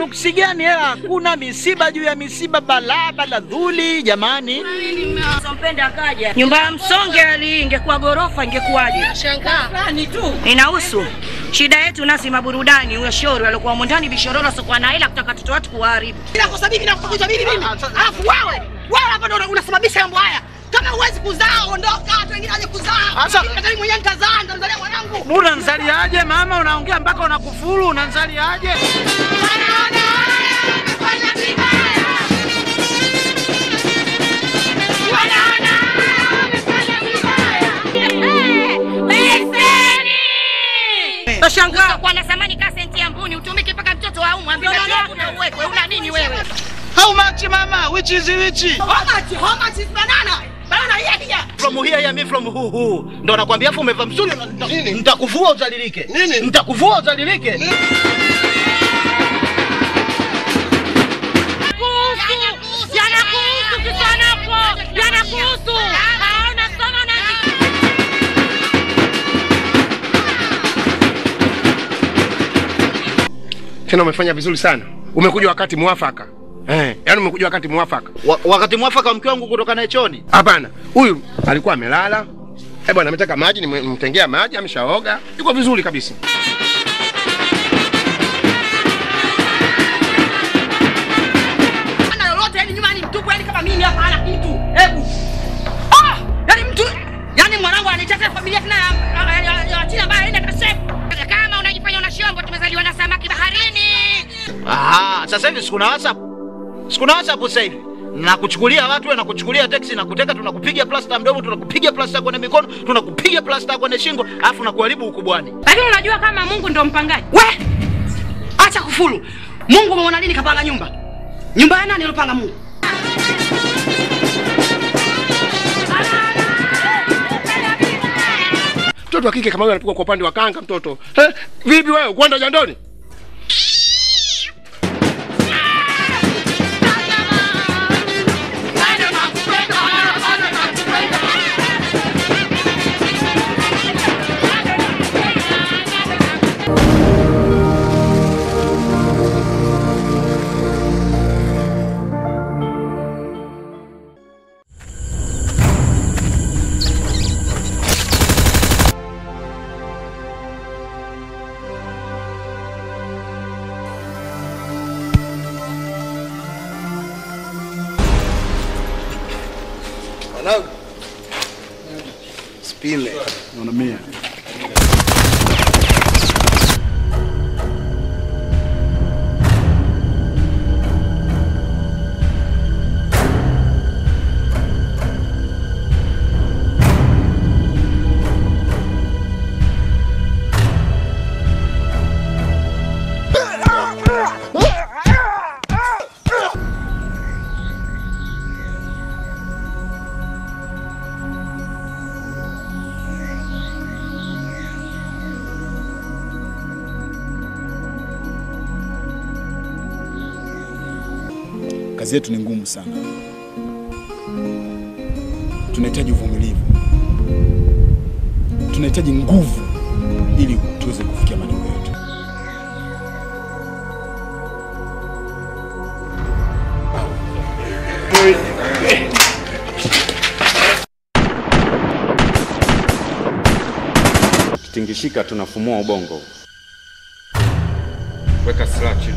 nuksi gani? Hela hakuna, misiba juu ya misiba, balaa bala dhuli. Jamani, Sompenda akaja. Nyumba ya msonge ali ingekuwa gorofa ingekuwaje? Shangaa. Ni tu. Inahusu. Shida yetu nasi maburudani, huyo shori alikuwa humo ndani bishororo sokwa na hela kutaka watoto watu kuwaharibu. Nakosa bibi nakufukuza bibi mimi. Alafu wewe, wewe hapa ndo unasababisha mambo haya. Kama huwezi kuzaa ondoka, watu wengine waje kuzaa. Sasa- Mimi mimi mwenyewe nitazaa, nitazalia mwanangu. unanzaliaje mama? Unaongea mpaka unakufuru, unanzaliaje? Wanaona haya, wamefanya vibaya. Wanaona haya, wamefanya vibaya. Tashangaa kwa na samani ka senti ya mbuni utumike mpaka mtoto wa umwe ambaye kuna uwekwe una nini wewe? How much mama? Which is which? How much? How much is banana? Banana hii hii. From here ya me from who who. Ndo nakwambia afu umevaa msuli nita- nitakuvua uzalilike. Nini? Nitakuvua uzalilike. Yanakuhusu kisanako, yanakuhusu. Haona soma na Tena umefanya vizuri sana, umekuja wakati mwafaka eh, yaani umekuja wakati mwafaka. Wa, wakati mwafaka wa mke wangu kutoka naye chooni. Hapana, huyu alikuwa amelala eh bwana, ametaka maji, nimemtengea maji, ameshaoga, yuko vizuri kabisa. Hana lolote yani nyuma ni mtupu yani kama mimi hapa hana kitu. Hebu. Ah! Yani mtu yani mwanangu anaichezea familia tena ya- ya- ya- ya China ambaye aenda kashefu. kama unajifanya una shombo, tumezaliwa na samaki baharini. Aha, sasa hivi sikuna WhatsApp. Sikuna WhatsApp sasa hivi. Nakuchukulia watu wewe nakuchukulia teksi na kuteka tunakupiga plasta mdomo, tunakupiga plasta kwenye mikono, tunakupiga plasta kwenye shingo, alafu nakuharibu ukubwani. Lakini unajua kama Mungu ndo mpangaji. We! Acha kufuru. Mungu umeona lini kapanga nyumba? Nyumba ya nani alopanga Mungu? Mtoto wa kike kama huyo anapigwa kwa upande wa kanga mtoto. Eh, vipi wewe kwenda jandoni? Mwanangu. Spime. Naona mia. Kazi yetu ni ngumu sana, tunahitaji uvumilivu, tunahitaji nguvu ili tuweze kufikia malengo yetu. Kitingishika tunafumua ubongo. Weka silaha chini.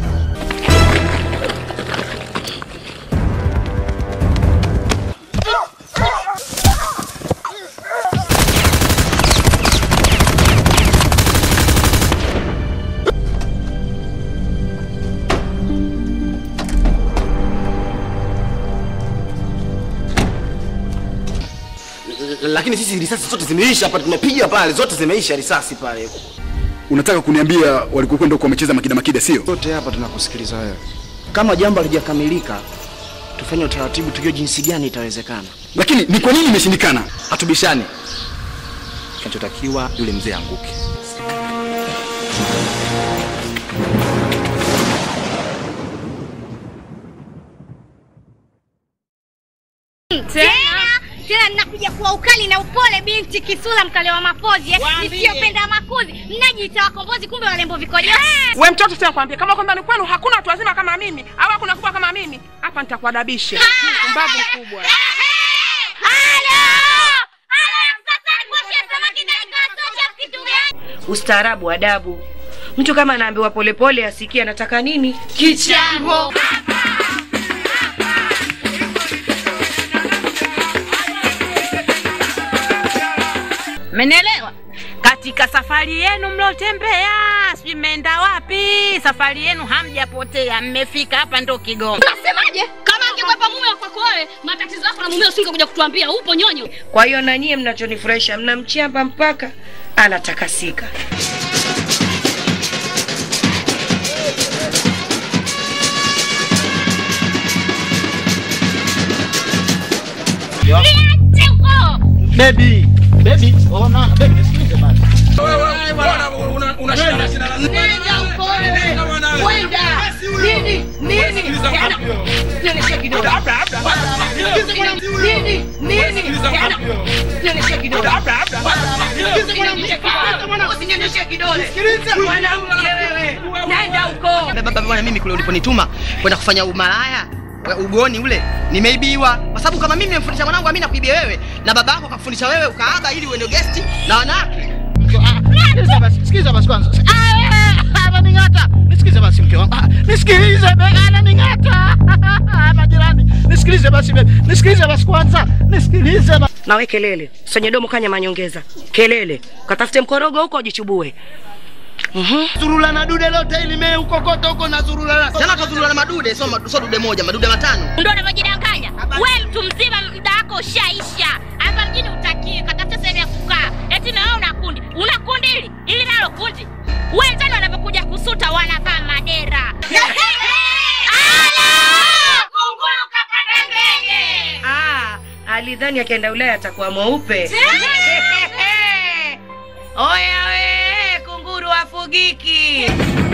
Lakini sisi risasi zote zimeisha hapa, tumepiga pale, zote zimeisha risasi pale. Unataka kuniambia walikokwenda huko wamecheza makida makida, sio? Zote hapa tunakusikiliza wewe. Kama jambo halijakamilika, tufanye utaratibu, tujue jinsi gani itawezekana. Lakini ni kwa nini imeshindikana? Hatubishani. Kinachotakiwa yule mzee anguke. Tena tena nakuja kuwa ukali na upole binti kisula mkalewa mapozi eh? Waambie. Nisiyopenda makuzi mnajiita wakombozi kumbe walembo vikojo We mtoto tena kwambia kama kwamba ni kwenu hakuna watu wazima kama mimi au hakuna kubwa kama mimi, hapa nitakuadabisha. Mbavu mkubwa. Ustaarabu, adabu. Mtu kama anaambiwa polepole asikie anataka nini? Kichambo. Mmenielewa? Katika safari yenu mlotembea, sijui mmeenda wapi, safari yenu hamjapotea, mmefika hapa ndo Kigoma. Nasemaje? Kama angekwepa mume wa kwako wewe, matatizo yako na mumeo usingekuja kutuambia upo nyonyo. Kwa hiyo na nyie mnachonifurahisha, mnamchamba mpaka anatakasika. Niache huko. Baby, baby, ona, baby, nisikilize basi. Nenda huko wewe. Kwenda. Nini? Nini? Tena. Nionyeshe kidole. Nini? Nini? Tena. Nionyeshe kidole. Usinionyeshe kidole. Mwanamke wewe. Nenda huko. baba bwana mimi kule uliponituma kwenda kufanya umalaya we- ugoni ule nimeibiwa kwa sababu kama mimi nimemfundisha mwanangu amina kuibia wewe na baba yako akakufundisha wewe ukaaba ili uende gesti na wanawake Sikiliza basi, sikiliza basi kwanza. Ah, Ananing'ata. Nisikilize basi mke wangu. Ah, Nisikilize baby, ananing'ata. Majirani, nisikilize basi baby. Nisikilize basi kwanza. Nisikilize basi. Nawe kelele, sonye domo kanya manyongeza. Kelele, katafute mkorogo huko ujichubue. zurula na dude lote ili mee ukokota huko na zurula tena kazurula na madude sio madu- sio dude moja madude matano Ndio unavyojidanganya. Wewe mtu mzima muda wako ushaisha. Hapa mjini utakii katafuta sehemu ya kukaa. Eti na wewe una kundi. Una kundi hili? Ili nalo kundi. Wenzani wanapokuja kusuta wanavaa madera. Ala! Kunguluka kadengenge. Ah, alidhani akienda Ulaya atakuwa mweupe. Oya we, kunguru afugiki.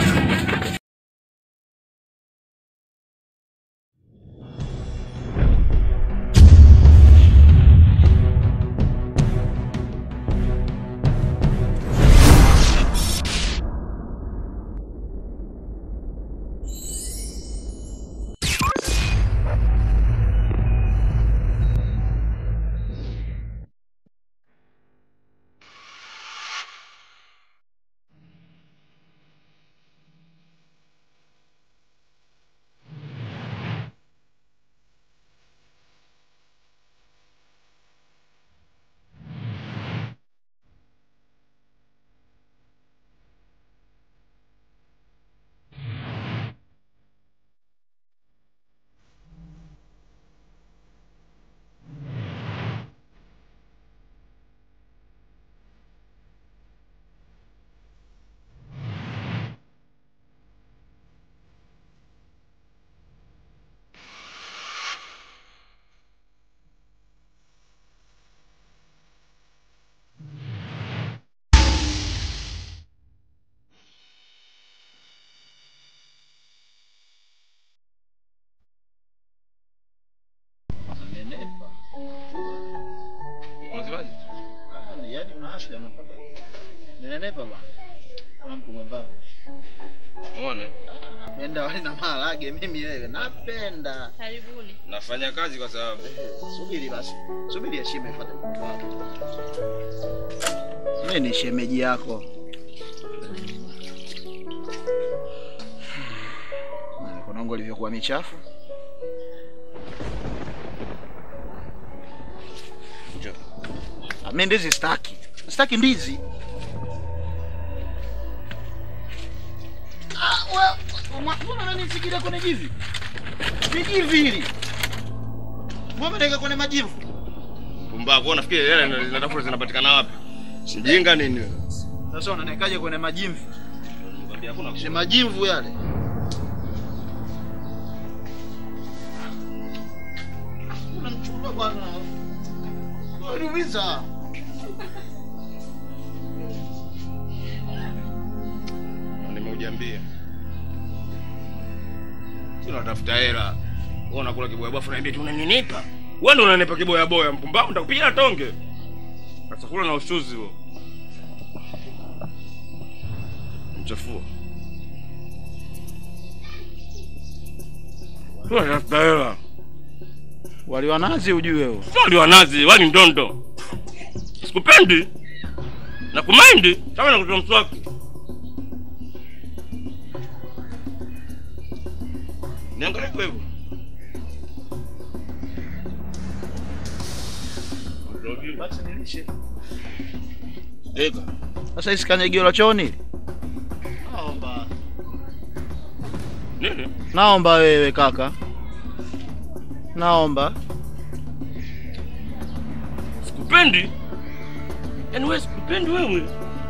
Yaani una afya unapata. Ninenepa bwana. Kama mtu mwembamba. Umeona? Napenda wali na maharage mimi wewe. Napenda. Karibuni. Nafanya kazi kwa sababu Subiri basi. Subiri heshima ifuate mtu wako. Mimi ni shemeji yako. Na Mikono yangu ilivyokuwa michafu. Njoo. Ah, Mimi ndizi sitaki. Sitaki ndizi. Ah, wewe mbona unanifikiria kwenye jivi? Ni jivi hili. Mbona unaweka kwenye majivu? pumbavu, wewe unafikiri hela zinatafuta zinapatikana wapi? Mjinga nini wewe? Sasa unanekaje kwenye majimvi? Nikwambia hakuna Si majimvu yale. Unanichukua bwana. Unaniumiza. nimeujambia. Si unatafuta hela. Wewe unakula kibwebwe afu naambia tu unaninipa. Wewe ndio unanipa kiboya boya, mpumbavu, nitakupiga tonge. Sasa kula na ushuzi huo. Mchafua. Tunatafuta hela. Wali wa nazi ujue huo. Sio wali wa nazi, wali ndondo. Sikupendi. Na kumaindi kama nakutoa mswaki. Niangalie kwa hivyo. Ega. Sasa hisi kanyagio la chooni. Naomba. Nini? Naomba wewe kaka. Naomba. Sikupendi. Yaani wewe sikupendi wewe.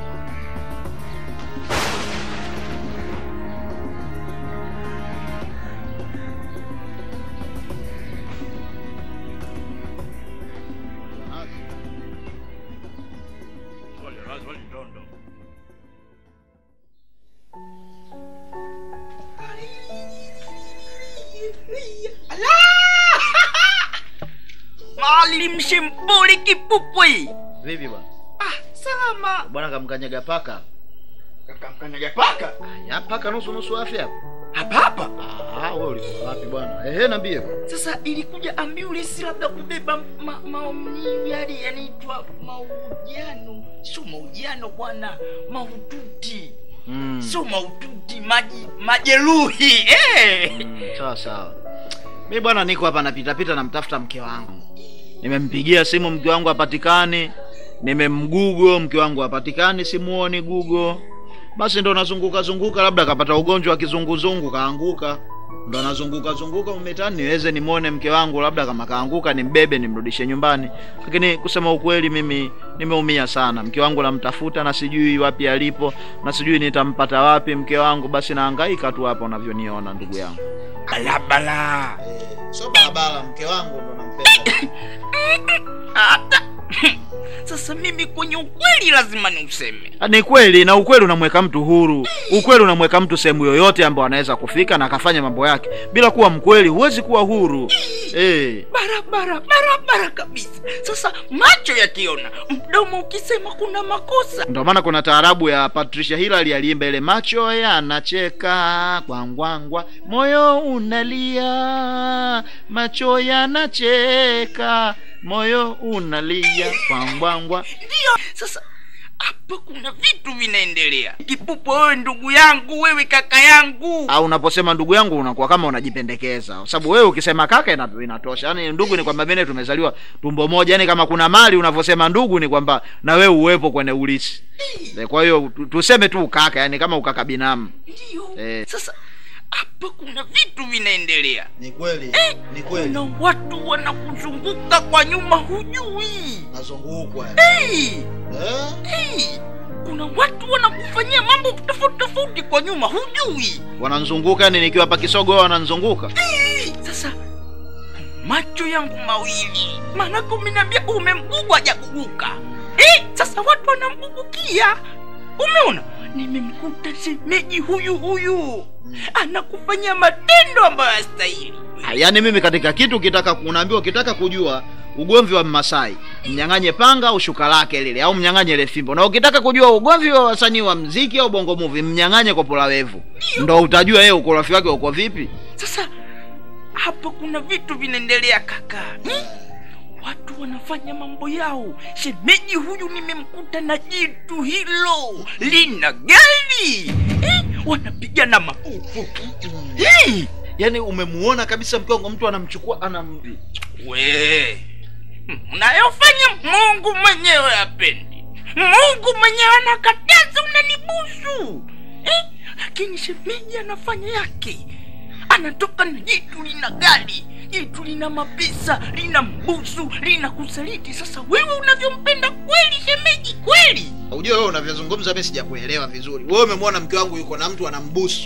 Wali wa nazi, wali ndondo. Maalim Shembole Kipupwe. Vipi bwana? Ah, salama. Bwana kamkanyaga paka. Kamkanyaga paka. Ya paka nusu nusu afya hapo. Hapa hapa. Ah, wewe ulikuwa wapi bwana? Ehe, niambie bwana. Sasa ilikuja ambulance labda kubeba ma, maumivu yale yanaitwa maujano. Sio maujano bwana, mahututi. Mm. Sio mahututi, maji majeruhi. Eh. Mm, sawa sawa. Mimi bwana niko hapa napita pita namtafuta mke wangu. Nimempigia simu mke wangu hapatikani. Nimemgugo mke wangu hapatikani, simuoni gugo. Basi ndo nazunguka zunguka, labda kapata ugonjwa wa kizunguzungu kaanguka. Ndo nazunguka zunguka umetani niweze nimwone mke wangu, labda kama kaanguka nimbebe nimrudishe nyumbani. Lakini kusema ukweli, mimi nimeumia sana. Mke wangu namtafuta na sijui wapi alipo na sijui nitampata wapi mke wangu. Basi nahangaika tu hapa unavyoniona ndugu yangu. Balabala. Sio barabara, mke wangu ndo nampenda. Hata sasa mimi kwenye ukweli lazima niuseme. Ah, Ni kweli na ukweli unamweka mtu huru. Ukweli unamweka mtu sehemu yoyote ambayo anaweza kufika na akafanya mambo yake. Bila kuwa mkweli huwezi kuwa huru. Eh. barabara barabara kabisa. Sasa macho yakiona, mdomo ukisema kuna makosa. Ndio maana kuna taarabu ya Patricia Hillary aliimba ile macho yanacheka kwangwangwa, moyo unalia, macho yanacheka, moyo unalia kwangwangwa. Ndio sasa hapa kuna vitu vinaendelea. Kipupo, wewe ndugu yangu, wewe kaka yangu. Au unaposema ndugu yangu unakuwa kama unajipendekeza, kwa sababu wewe ukisema kaka ina- inatosha. Yaani ndugu ni kwamba mimi tumezaliwa tumbo moja, yaani kama kuna mali unavyosema ndugu ni kwamba na wewe uwepo kwenye ulisi. Eh, Kwa hiyo tu- tuseme tu kaka, yani kama ukaka binamu. Ndio. Eh. Sasa hapa kuna vitu vinaendelea. Ni kweli, ni Kuna watu wanakuzunguka kwa nyuma, hujui. Nazungukwa. Hey! Eh? Hey! Kuna watu wanakufanyia mambo tofauti tofauti kwa nyuma, hujui. Wananzunguka yani nikiwa hapa Kisogo wao wananzunguka. Hey! Sasa macho yangu mawili, maanake umeniambia umemgugwa hajaguguka. Eh, sasa watu wanamgugukia. Umeona, nimemkuta shemeji huyu huyu anakufanyia matendo ambayo hastahili. Ah, Yaani mimi katika kitu kitaka unaambiwa ukitaka kujua ugomvi wa Mmasai, mnyang'anye panga au shuka lake lile au mnyang'anye ile fimbo. Na ukitaka kujua ugomvi wa wasanii wa mziki au bongo movie, mnyang'anye kopola wevu. Ndo utajua yeye ukorofi wake uko vipi. Sasa hapa kuna vitu vinaendelea kaka hmm? Watu wanafanya mambo yao. Shemeji huyu nimemkuta na jitu hilo lina gari eh? Wanapigana mafufu hey! Yaani umemuona kabisa mke wangu mtu anamchukua anam We unayofanya Mungu mwenyewe apendi. Mungu mwenyewe anakataza, unanibusu eh? Lakini shemeji anafanya yake, anatoka na jitu lina gari, jitu lina mapesa, lina mbusu, lina kusaliti. Sasa wewe unavyompenda kweli shemeji, kweli Unajua wewe unavyozungumza mimi sijakuelewa vizuri. Wewe umemwona mke wangu yuko na mtu anambusu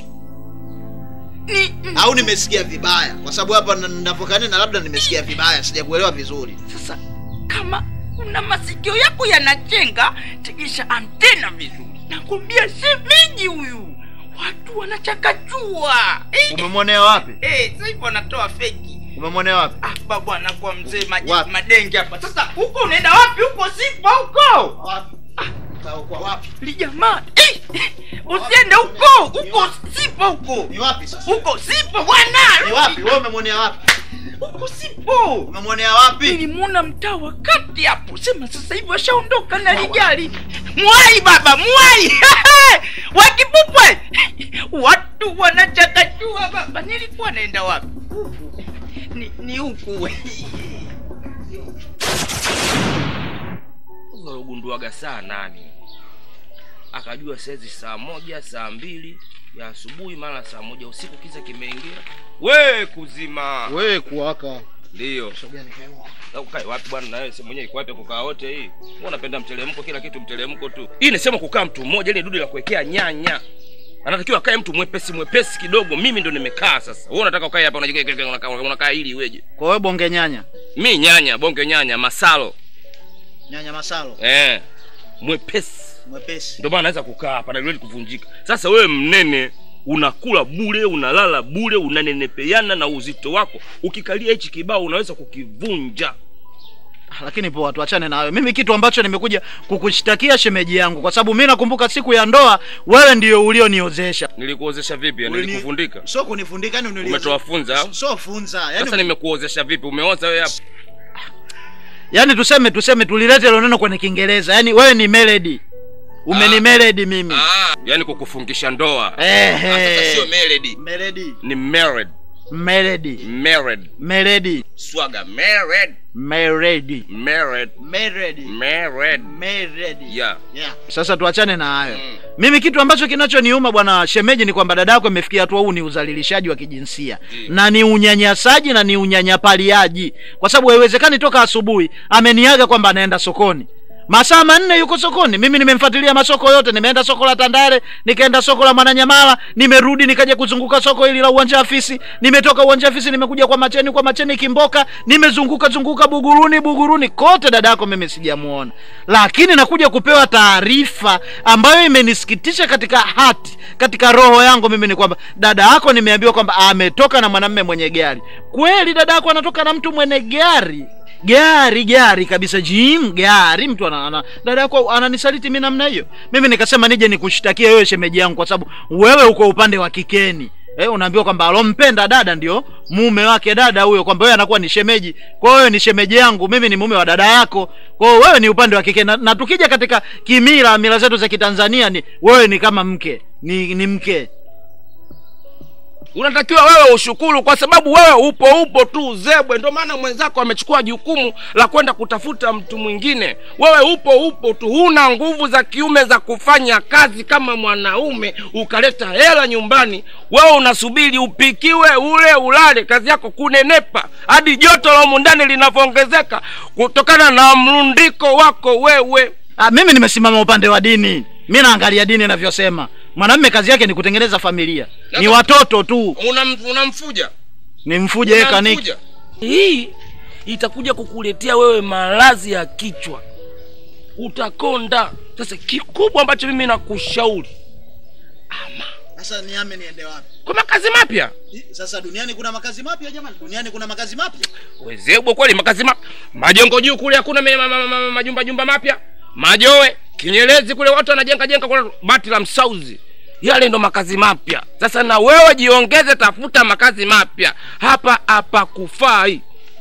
ni au nimesikia vibaya? Kwa sababu hapa na- ninapokania na labda nimesikia vibaya, sijakuelewa vizuri. Sasa kama una masikio yako yanachenga, tegesha antena vizuri. Nakwambia shemeji huyu, watu wanachakachua eh, Umemwonea wapi? eh, sasa hivi wanatoa feki Umemwonea wapi? Hapa bwana kwa mzee maji madenge hapa. Sasa huko unaenda wapi? Huko sipo huko. Wapi? Kwa wapi? Li jamaa. Eh, Usiende huko. Huko sipo huko. Ni wapi sasa? Huko sipo bwana. Ni wapi? Wewe umemwonea wapi? Huko sipo. Umemwonea wapi? Nilimuona mtaa wa kati hapo. Sema sasa hivi washaondoka na lijali. Mwai baba, mwai. Wakipupwe. Watu wanachakachua baba. Nilikuwa naenda wapi? Ni, ni huku. ugunduaga saa nane akajua saizi saa moja saa mbili ya asubuhi mara saa moja usiku kiza kimeingia we kuzima we kuwaka ndiyo Na ukae wapi bwana nawe sehemu mwenyewe iko wapi ya kukaa wote hii Wewe unapenda mtelemko kila kitu mtelemko tu hii ni sema kukaa mtu mmoja ile dudu la kuwekea nyanya anatakiwa akae mtu mwepesi mwepesi kidogo mimi ndo nimekaa sasa wewe unataka ukae hapa unajiga- unakaa unakaa ili iweje Kwa wewe bonge nyanya. mi nyanya bonge nyanya masalo Nyanya masalo. eh mwepesi Mwepesi. ndio maana naweza kukaa hapa na haliwezi kuvunjika sasa wewe mnene unakula bure unalala bure unanenepeana na uzito wako ukikalia hichi kibao unaweza kukivunja lakini poa tuachane na hayo mimi kitu ambacho nimekuja kukushtakia shemeji yangu kwa sababu mi nakumbuka siku ya ndoa wewe ndio ulioniozesha nilikuozesha vipi Ulini- nilikufundika sio kunifundika ni uniliozesha. umetoa funza au? sio funza yani, sasa nimekuozesha vipi umeoza wewe hapo yani tuseme tuseme tulilete hilo neno kwenye kiingereza yani wewe ni melody umenimeledi mimi ah, yani kukufungisha ndoa Ehe. Ah, sasa sio melody melody ni married melody married melody swaga married melody married melody married melody yeah yeah. sasa tuachane na hayo mimi kitu ambacho kinachoniuma bwana shemeji ni kwamba dada yako imefikia hatua huu ni uzalilishaji wa kijinsia na ni unyanyasaji na ni unyanyapaliaji kwa sababu haiwezekani toka asubuhi ameniaga kwamba anaenda sokoni masaa manne yuko sokoni mimi nimemfuatilia masoko yote nimeenda soko la tandare nikaenda soko la mwananyamala nimerudi nikaja kuzunguka soko hili la uwanja afisi nimetoka uwanja afisi nimekuja kwa macheni kwa macheni kimboka nimezunguka zunguka buguruni buguruni kote dada yako mimi sijamuona lakini nakuja kupewa taarifa ambayo imenisikitisha katika hati katika roho yangu mimi ni kwamba dada yako nimeambiwa kwamba ametoka na mwanamme mwenye gari kweli dada yako anatoka na mtu mwenye gari gari gari kabisa jim gari mtu ana, ana dada yako ananisaliti mi namna hiyo mimi nikasema nije nikushtakia wewe shemeji yangu kwa sababu wewe uko upande wa kikeni Eh, unaambiwa kwamba alompenda dada ndio mume wake dada huyo kwamba wewe anakuwa ni shemeji kwa hiyo wewe ni shemeji yangu mimi ni mume wa dada yako kwa hiyo wewe ni upande wa kike na, na tukija katika kimila mila zetu za kitanzania ni wewe ni kama mke ni, ni mke unatakiwa wewe ushukuru kwa sababu wewe upo upo tu zebwe ndio maana mwenzako amechukua jukumu la kwenda kutafuta mtu mwingine wewe upo upo tu huna nguvu za kiume za kufanya kazi kama mwanaume ukaleta hela nyumbani wewe unasubiri upikiwe ule ulale kazi yako kunenepa hadi joto la humu ndani linavyoongezeka kutokana na mrundiko wako wewe Ah, mimi nimesimama upande wa dini mi naangalia dini inavyosema mwanamme kazi yake ni kutengeneza familia ni watoto tu Unam- unamfuja ni mfuje yeye kaniki Unamfuja. hii itakuja kukuletea wewe maradhi ya kichwa utakonda sasa kikubwa ambacho mimi nakushauri sasa niame niende wapi kwa makazi mapya sasa duniani kuna makazi mapya jamani duniani kuna makazi mapya wezebwe kweli makazi mapya majengo juu kule hakuna me- ma- ma- ma- majumba jumba mapya majoe kinyelezi kule watu wanajenga jenga kule bati la msauzi yale ndo makazi mapya sasa na wewe jiongeze tafuta makazi mapya hapa hapa kufai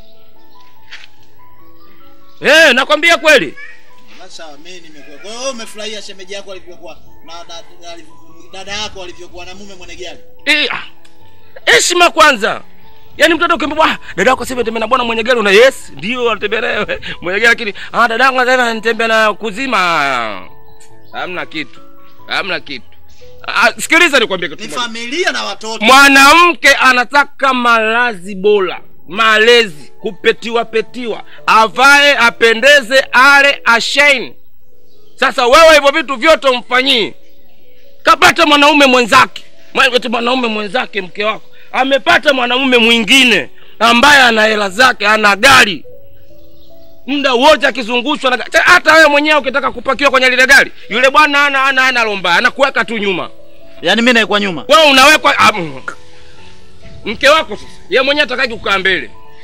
Eh, nakwambia kweli sawa mimi nimekuwa kwa hiyo wewe umefurahia shemeji yako alivyokuwa na na- na- dada yako alivyokuwa na mume mwenye gari Eh, ah, heshima kwanza yaani mtoto ukimwambia "Ah, dada yako sasa hivi anatembea na bwana mwenye gari una yes ndio anatembea naye mwenye gari lakini ah dada yangu sasa hivi anatembea na kuzima hamna kitu hamna kitu ah, sikiliza nikwambie kitu ni kimoja. familia na watoto mwanamke anataka malazi bora malezi kupetiwa petiwa avae apendeze ale ashaini sasa wewe hivyo vitu vyote umfanyii kapata mwanaume mwenzake Mwa- eti mwanaume mwenzake mke wako amepata mwanaume mwingine ambaye ana hela zake ana gari muda wote akizungushwa na ga- Cha- hata wewe mwenyewe ukitaka kupakiwa kwenye lile gari yule bwana ana ana ana lomba anakuweka tu nyuma yaani mimi naekwa nyuma wewe unawekwa ah, mm. mke wako sasa ye mwenyewe atakaji kukaa mbele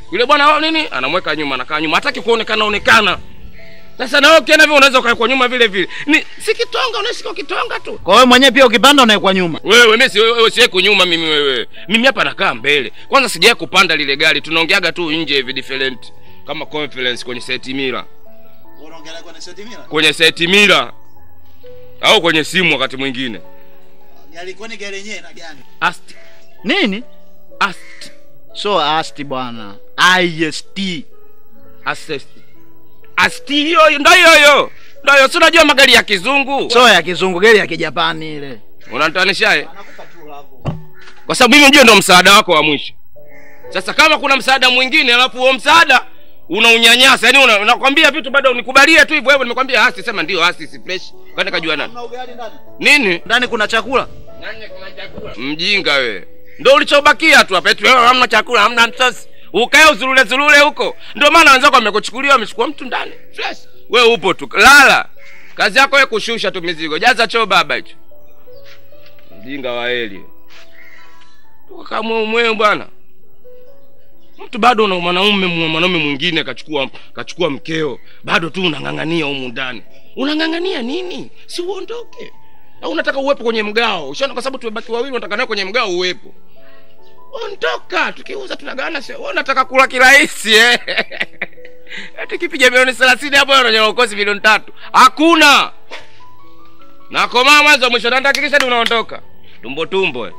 yule bwana wao nini anamweka nyuma anakaa nyuma hataki kuonekana onekana sasa na wewe ukienda vile unaweza ukawekwa nyuma vile vile ni si kitonga unashika kitonga tu kwa wewe mwenyewe pia ukipanda unawekwa nyuma wewe mimi si wewe siweko nyuma mimi wewe mimi hapa nakaa mbele kwanza sijawahi kupanda lile gari tunaongeaga tu nje hivi different kama conference kwenye seti mira unaongelea kwenye seti mira kwenye seti mira au kwenye simu wakati mwingine yalikuwa ni gari yenyewe na gani asti nini asti so asti bwana ist assist asti hiyo ndo hiyo hiyo ndo hiyo si unajua magari ya kizungu so ya kizungu gari ya kijapani ile unanitanishaje kwa sababu mimi ndio ndo msaada wako wa mwisho sasa kama kuna msaada mwingine alafu huo msaada unaunyanyasa yani una- unakwambia vitu bado unikubalie tu hivyo hivyo nimekwambia hasi sema ndio hasi si fresh kwani kajua nani nini ndani kuna chakula mjinga we ndo ulichobakia tu hapa eti wewe hamna chakula hamna msosi ukae uzulule zulule huko ndio maana wenzako wamekuchukulia wamechukua mtu ndani fresh we upo tu lala kazi yako we kushusha tu mizigo jaza choo baba hicho mjinga wa heli kamwemwee bwana mtu bado una mwanaume mwanaume mwingine kachukua kachukua mkeo bado tu unang'ang'ania humu ndani unang'ang'ania nini si uondoke au unataka uwepo kwenye mgao ushaona kwa sababu tumebaki wawili unataka nawe kwenye mgao uwepo ondoka tukiuza tunagawana sio wewe unataka kula kirahisi eh tukipiga milioni thelathini hapo unanyola ukosi milioni tatu hakuna nakomaa mwanzo wa mwisho nantahakikisha ni unaondoka tumbo tumbo eh.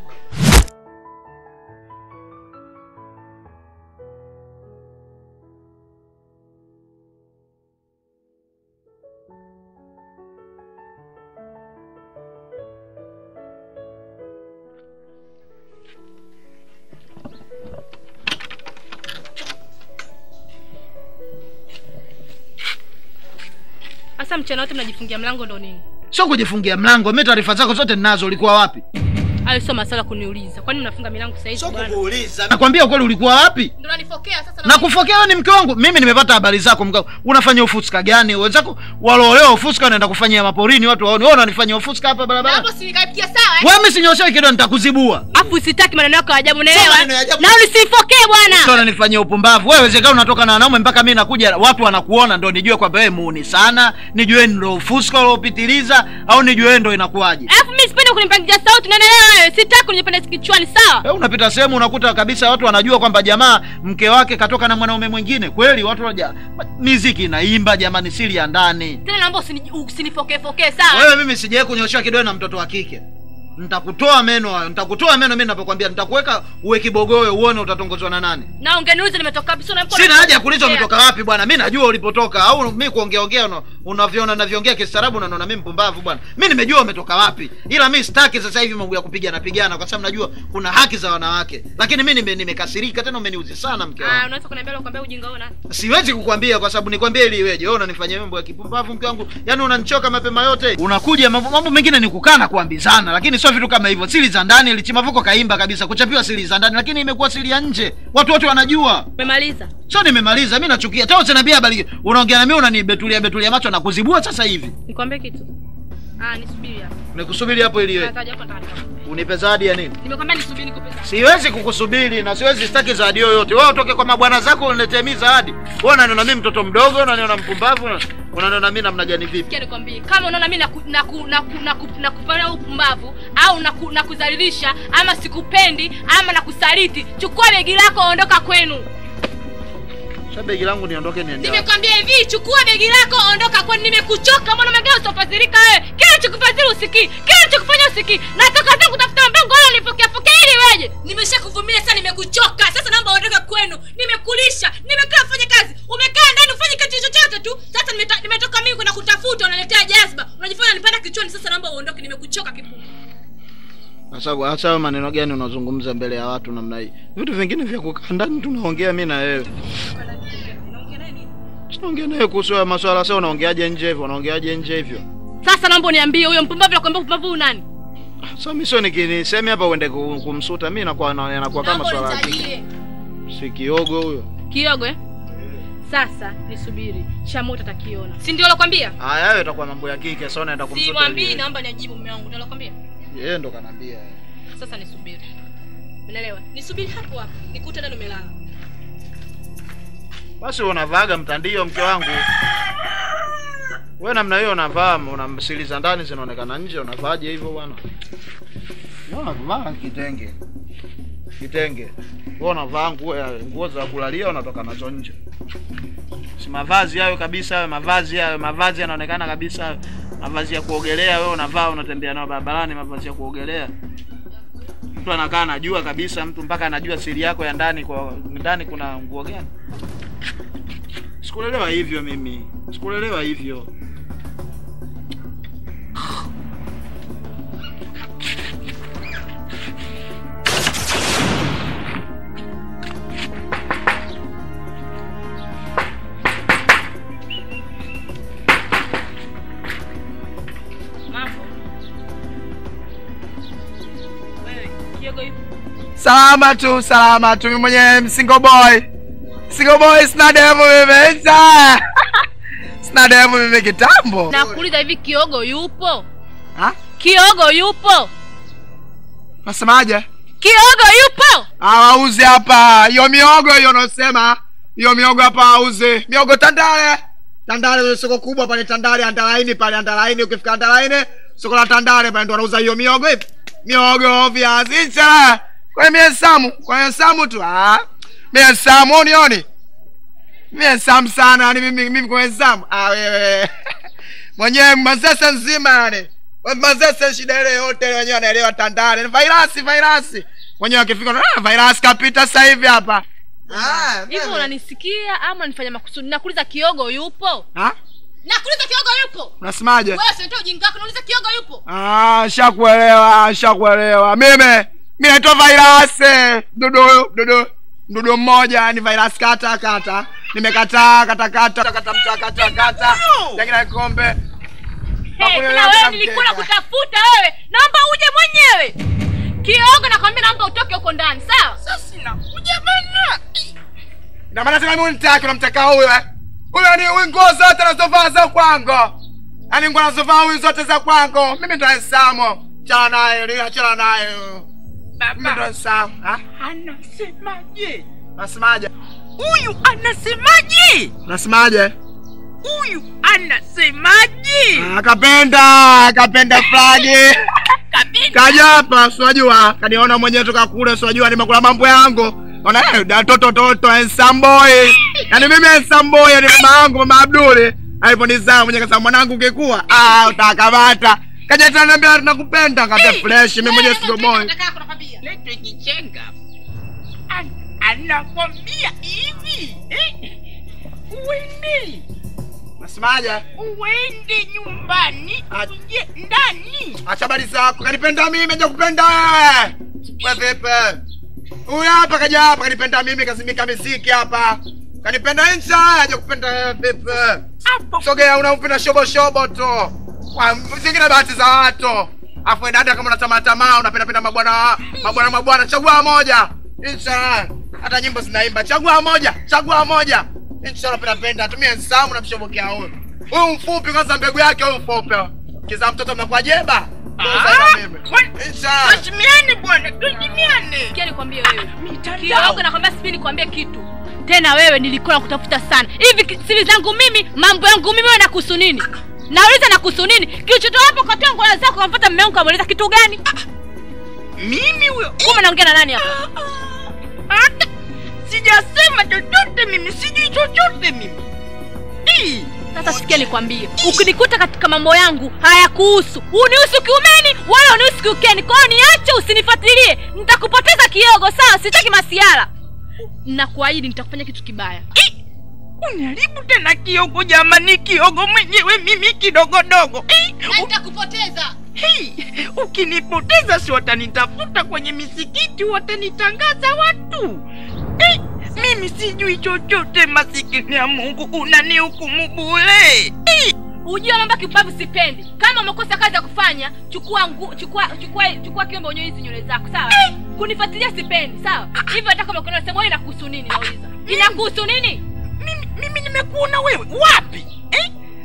Sasa mchana wote mnajifungia mlango ndo nini? sio kujifungia mlango mi taarifa zako zote ninazo ulikuwa wapi Hayo sio maswala kuniuliza. Kwani mnafunga milango sasa hivi bwana? nakwambia ukweli ulikuwa wapi Ndio nanifokea sasa na kufokea wewe ni mke wangu mimi nimepata habari zako mke wangu. unafanya ufuska gani wenzako waloolewa ufuska wanaenda kufanyia maporini watu waone wewe unanifanyia ufuska hapa barabara Hapo si nikaipikia sawa eh? wewe mimi sinyoshewi kidogo nitakuzibua Afu sitaki maneno yako ya ajabu unaelewa? maneno ya ajabu. Na unisifokee bwana. sio unanifanyia upumbavu wewe wezekana unatoka na wanaume mpaka mimi nakuja watu wanakuona ndo nijue kwamba wewe muuni sana nijue ndo ufuska uliopitiliza au nijue wewe ndo inakuwaje Alafu mimi sipendi kunipangia sauti unaelewa wewe? Sitaki kunipanda kichwani sawa? Wewe unapita sehemu unakuta kabisa watu wanajua kwamba jamaa mke wake katoka na mwanaume mwingine kweli watu waja miziki inaimba jamani siri ya ndani Tena naomba usini- usinifokee fokee sawa? wewe mimi sijawahi kunyoshewa kidole na mtoto wa kike nitakutoa meno hayo nitakutoa meno mimi ninapokuambia nitakuweka uwe kibogoyo uone utatongozwa na nani Na ungeniuliza nimetoka wapi? Sio na mkono. sina haja ya kuuliza umetoka wapi bwana mi najua ulipotoka au mi kuongeaongea una- unavyoona navyoongea kistaarabu unaona mi mpumbavu bwana mi nimejua umetoka wapi ila mi sitaki sasa hivi mambo ya kupigana pigana kwa sababu najua kuna haki za wanawake lakini mi nime- nimekasirika tena umeniuzi sana mke Ah, wangu unaweza kuniambia leo kwambia ujinga ona. siwezi kukwambia kwa sababu nikwambie ili iweje wewe unanifanyia mambo ya kipumbavu mke wangu yaani unanichoka mapema yote unakuja mambo, mambo mengine ni kukaa na kuambizana lakini sio vitu kama hivyo siri za ndani lichimavuko kaimba kabisa kuchapiwa siri za ndani lakini imekuwa siri ya nje watu wote wanajua Umemaliza? sio nimemaliza mi nachukia tena usiniambia habari unaongea na mimi unanibetulia betulia macho na kuzibua sasa hivi Nikwambie kitu. Ah, nisubiri hapa. nikusubiri hapo ili iweje Nataja hapa ndani. unipe zawadi ya nini Nimekwambia nisubiri nikupe zawadi. siwezi kukusubiri na siwezi sitaki zawadi yoyote wewe utoke kwa mabwana zako uniletee mimi zawadi wewe unaniona mimi mtoto mdogo unaniona mpumbavu una- unaniona mimi namna gani vipi Sikia nikwambie, kama unaona mimi naku, naku, naku, naku, nakufanya upumbavu au naku, nakudhalilisha ama sikupendi ama nakusaliti, chukua begi lako ondoka kwenu. sasa begi langu niondoke niende wapi? Nimekwambia hivi, chukua begi lako ondoka kwenu. Nimekuchoka mbona umegaa usofadhilika wewe. Kila chokufadhili usikii, kila chokufanya usikii. Natoka zangu kutafuta mpango wala nipokea pokea ili weje. Nimeshakuvumilia sasa, nimekuchoka. Sasa naomba ondoka kwenu. Nimekulisha, nimekaa fanya kazi. Umekaa ndani ufanye kitu chochote tu. Sasa nimeta- nimetoka mimi kwenda kutafuta, unaletea jazba. Unajifanya unanipanda kichwani. Sasa naomba uondoke, nimekuchoka kipu. Sasa hasa hayo maneno gani unazungumza mbele ya watu namna hii? Vitu vingine vya kukaa ndani tunaongea mimi na wewe. Tunaongea naye kuhusu haya maswala sasa unaongeaje nje hivyo? Unaongeaje nje hivyo? Sasa naomba uniambie huyo mpumbavu nakwambia upumbavu huyu nani? Sasa mimi sio nikinisemi hapa uende ku- kumsuta mimi nakuwa na- yanakuwa kama Naomba swala la kike. unitajie. Si kiogo huyo. Kiogo eh? Sasa nisubiri. Shamoto atakiona. Si ndio alokwambia? Haya hayo itakuwa mambo ya kike sasa unaenda kumsuta. Simwambii, yeye. naomba niajibu mume wangu. Ndio alokwambia? Yeye ndo kanambia. Sasa nisubiri. Unaelewa? Nisubiri hapo hapo. Nikute ndani umelala. Basi unavaaga mtandio mke wangu. Wewe namna hiyo unavaa una siri za ndani zinaonekana nje unavaaje hivyo bwana? No, vaa kitenge. Kitenge. Wewe unavaa nguo ya nguo za kulalia unatoka nazo nje. Si mavazi hayo kabisa hayo mavazi hayo mavazi yanaonekana kabisa hayo. Mavazi ya kuogelea wewe unavaa unatembea nayo barabarani mavazi ya kuogelea. Mtu anakaa anajua kabisa mtu mpaka anajua siri yako ya ndani kwa ndani kuna nguo gani. Sikulelewa hivyo mimi. Sikulelewa hivyo. Mambo. Wewe, Kiyogo yupo? Salama tu, salama tu. Mimi mwenyewe single boy. Single boy sina demu mimi. Sa. Sina demu mimi kitambo. Nakuuliza hivi Kiogo yupo? Ha? Kiogo yupo? Nasemaje? Kiogo yupo? Hawauzi hapa. Hiyo miogo hiyo unasema. Hiyo miogo hapa hauzi. Miogo Tandale. Tandale kwenye soko kubwa pale Tandale Andalaini pale Andalaini ukifika Andalaini soko la Tandale pale ndo wanauza hiyo miogo hivi. Miogo viazi cha. Kwa mie Samu, kwa mie Samu tu. Ah. Mie Samu unioni. Mie Samu sana yani mimi mimi kwa Samu. Ah wewe. Mwenyewe mazese nzima yani. Mazese shida ile yote wenyewe anaelewa Tandale. Ni virasi virasi. Mwenyewe akifika ah virasi kapita sasa hivi hapa. Ah, Hivi unanisikia ama nifanya makusudi? Nakuuliza Kiogo yupo? Ha? Nakuuliza Kiogo yupo? Unasemaje? Wewe sio ndio ujinga wako, nauliza Kiogo yupo? Ah, shakuelewa, shakuelewa. Mimi mimi naitwa virus. Dudu, dudu. Dudu mmoja ni virus kata kata. Nimekataa kata kata kata mta kata kata. Lakini kombe. Hey, Nakuelewa tena wewe kama nilikuwa mkeka. nakutafuta wewe. Naomba uje mwenyewe. Kiogo nakwambia naomba utoke huko ndani, sawa? Sasa nakuja bana. Na maana tena mimi nitaki unamtaka huyo eh? Huyo ni huyu nguo zote anazovaa za kwangu. Yaani nguo anazovaa huyu zote za kwangu. Mimi ndo Samo. Chana naye, ni achana naye. Mimi ndo Samo. Ha? Anasemaje? Nasemaje? Huyu anasemaje? Nasemaje? Huyu anasemaje? Akapenda, akapenda flagi. Kaja hapa, siwajua. Kaniona mwenyewe toka kule, siwajua nimekula mambo yangu. Ona eh, da toto toto handsome boy. Yaani mimi handsome boy, yani mama yangu mama Abduli aliponizaa mwenyewe kasema mwanangu ungekuwa ah utakamata. Kaja tena niambia nakupenda ngate fresh mimi mwenyewe sio boy. Lete kichenga. An- Anakwambia hivi eh? Uende Nasemaje? uende nyumbani uje ndani. Acha habari zako. Kanipenda mimi, haja kupenda wewe. Wewe vipi? Huyu hapa kaja hapa kanipenda mimi kazimika miziki hapa. Kanipenda ncha, haja kupenda wewe vipi? Sogea unaupenda shobo shobo tu. Kwa zingine bahati za watu. Afu wewe dada kama unatamaa tamaa unapenda penda mabwana mabwana mabwana chagua moja. Inshallah. Hata nyimbo zinaimba chagua moja, chagua moja. Inshallah penda penda tumie nsamu na mshobokea huyu. Huyu mfupi kwanza mbegu yake huyu mfupi. Kiza mtoto mnakuwa jeba. Tuheshimiane bwana, tuheshimiane. Sikia nikwambie wewe. Kiogo nakwambia sipi nikwambie kitu. Tena wewe nilikuwa nakutafuta sana. Hivi ki- siri zangu mimi, mambo yangu mimi wewe nakuhusu nini? Nauliza nakuhusu nini? Kilichotoa hapo kwa tongo la zako kamfuata mume wangu kamuuliza kitu gani? Mimi huyo. Kumbe naongea na nani hapa? Hata sijasema chochote mimi, sijui chochote mimi. Ii. Sasa sikia nikwambie, ukinikuta katika mambo yangu hayakuhusu, unihusu kiumeni wala unihusu kiukeni. Kwa hiyo niache, usinifuatilie, nitakupoteza kiogo. Sawa, sitaki masiala. Nakuahidi nitakufanya kitu kibaya. Uniharibu tena kiogo jamani, kiogo mwenyewe mimi kidogodogo. Eh, u- Nitakupoteza. Hii, ukinipoteza si watanitafuta kwenye misikiti, watanitangaza watu. Eh, mimi sijui chochote, masikini ya Mungu, unanihukumu bure. Eh, Ujue mambo ya kipavu sipendi. Kama umekosa kazi ya kufanya, chukua ngu, chukua chukua chukua kiombe unyoe hizi nywele zako, sawa? Kunifuatilia sipendi, sawa? Hivyo hata kama ukiona sema wewe inakuhusu nini nauliza. Inakuhusu nini? mimi nimekuona wewe wapi? Eh, sijui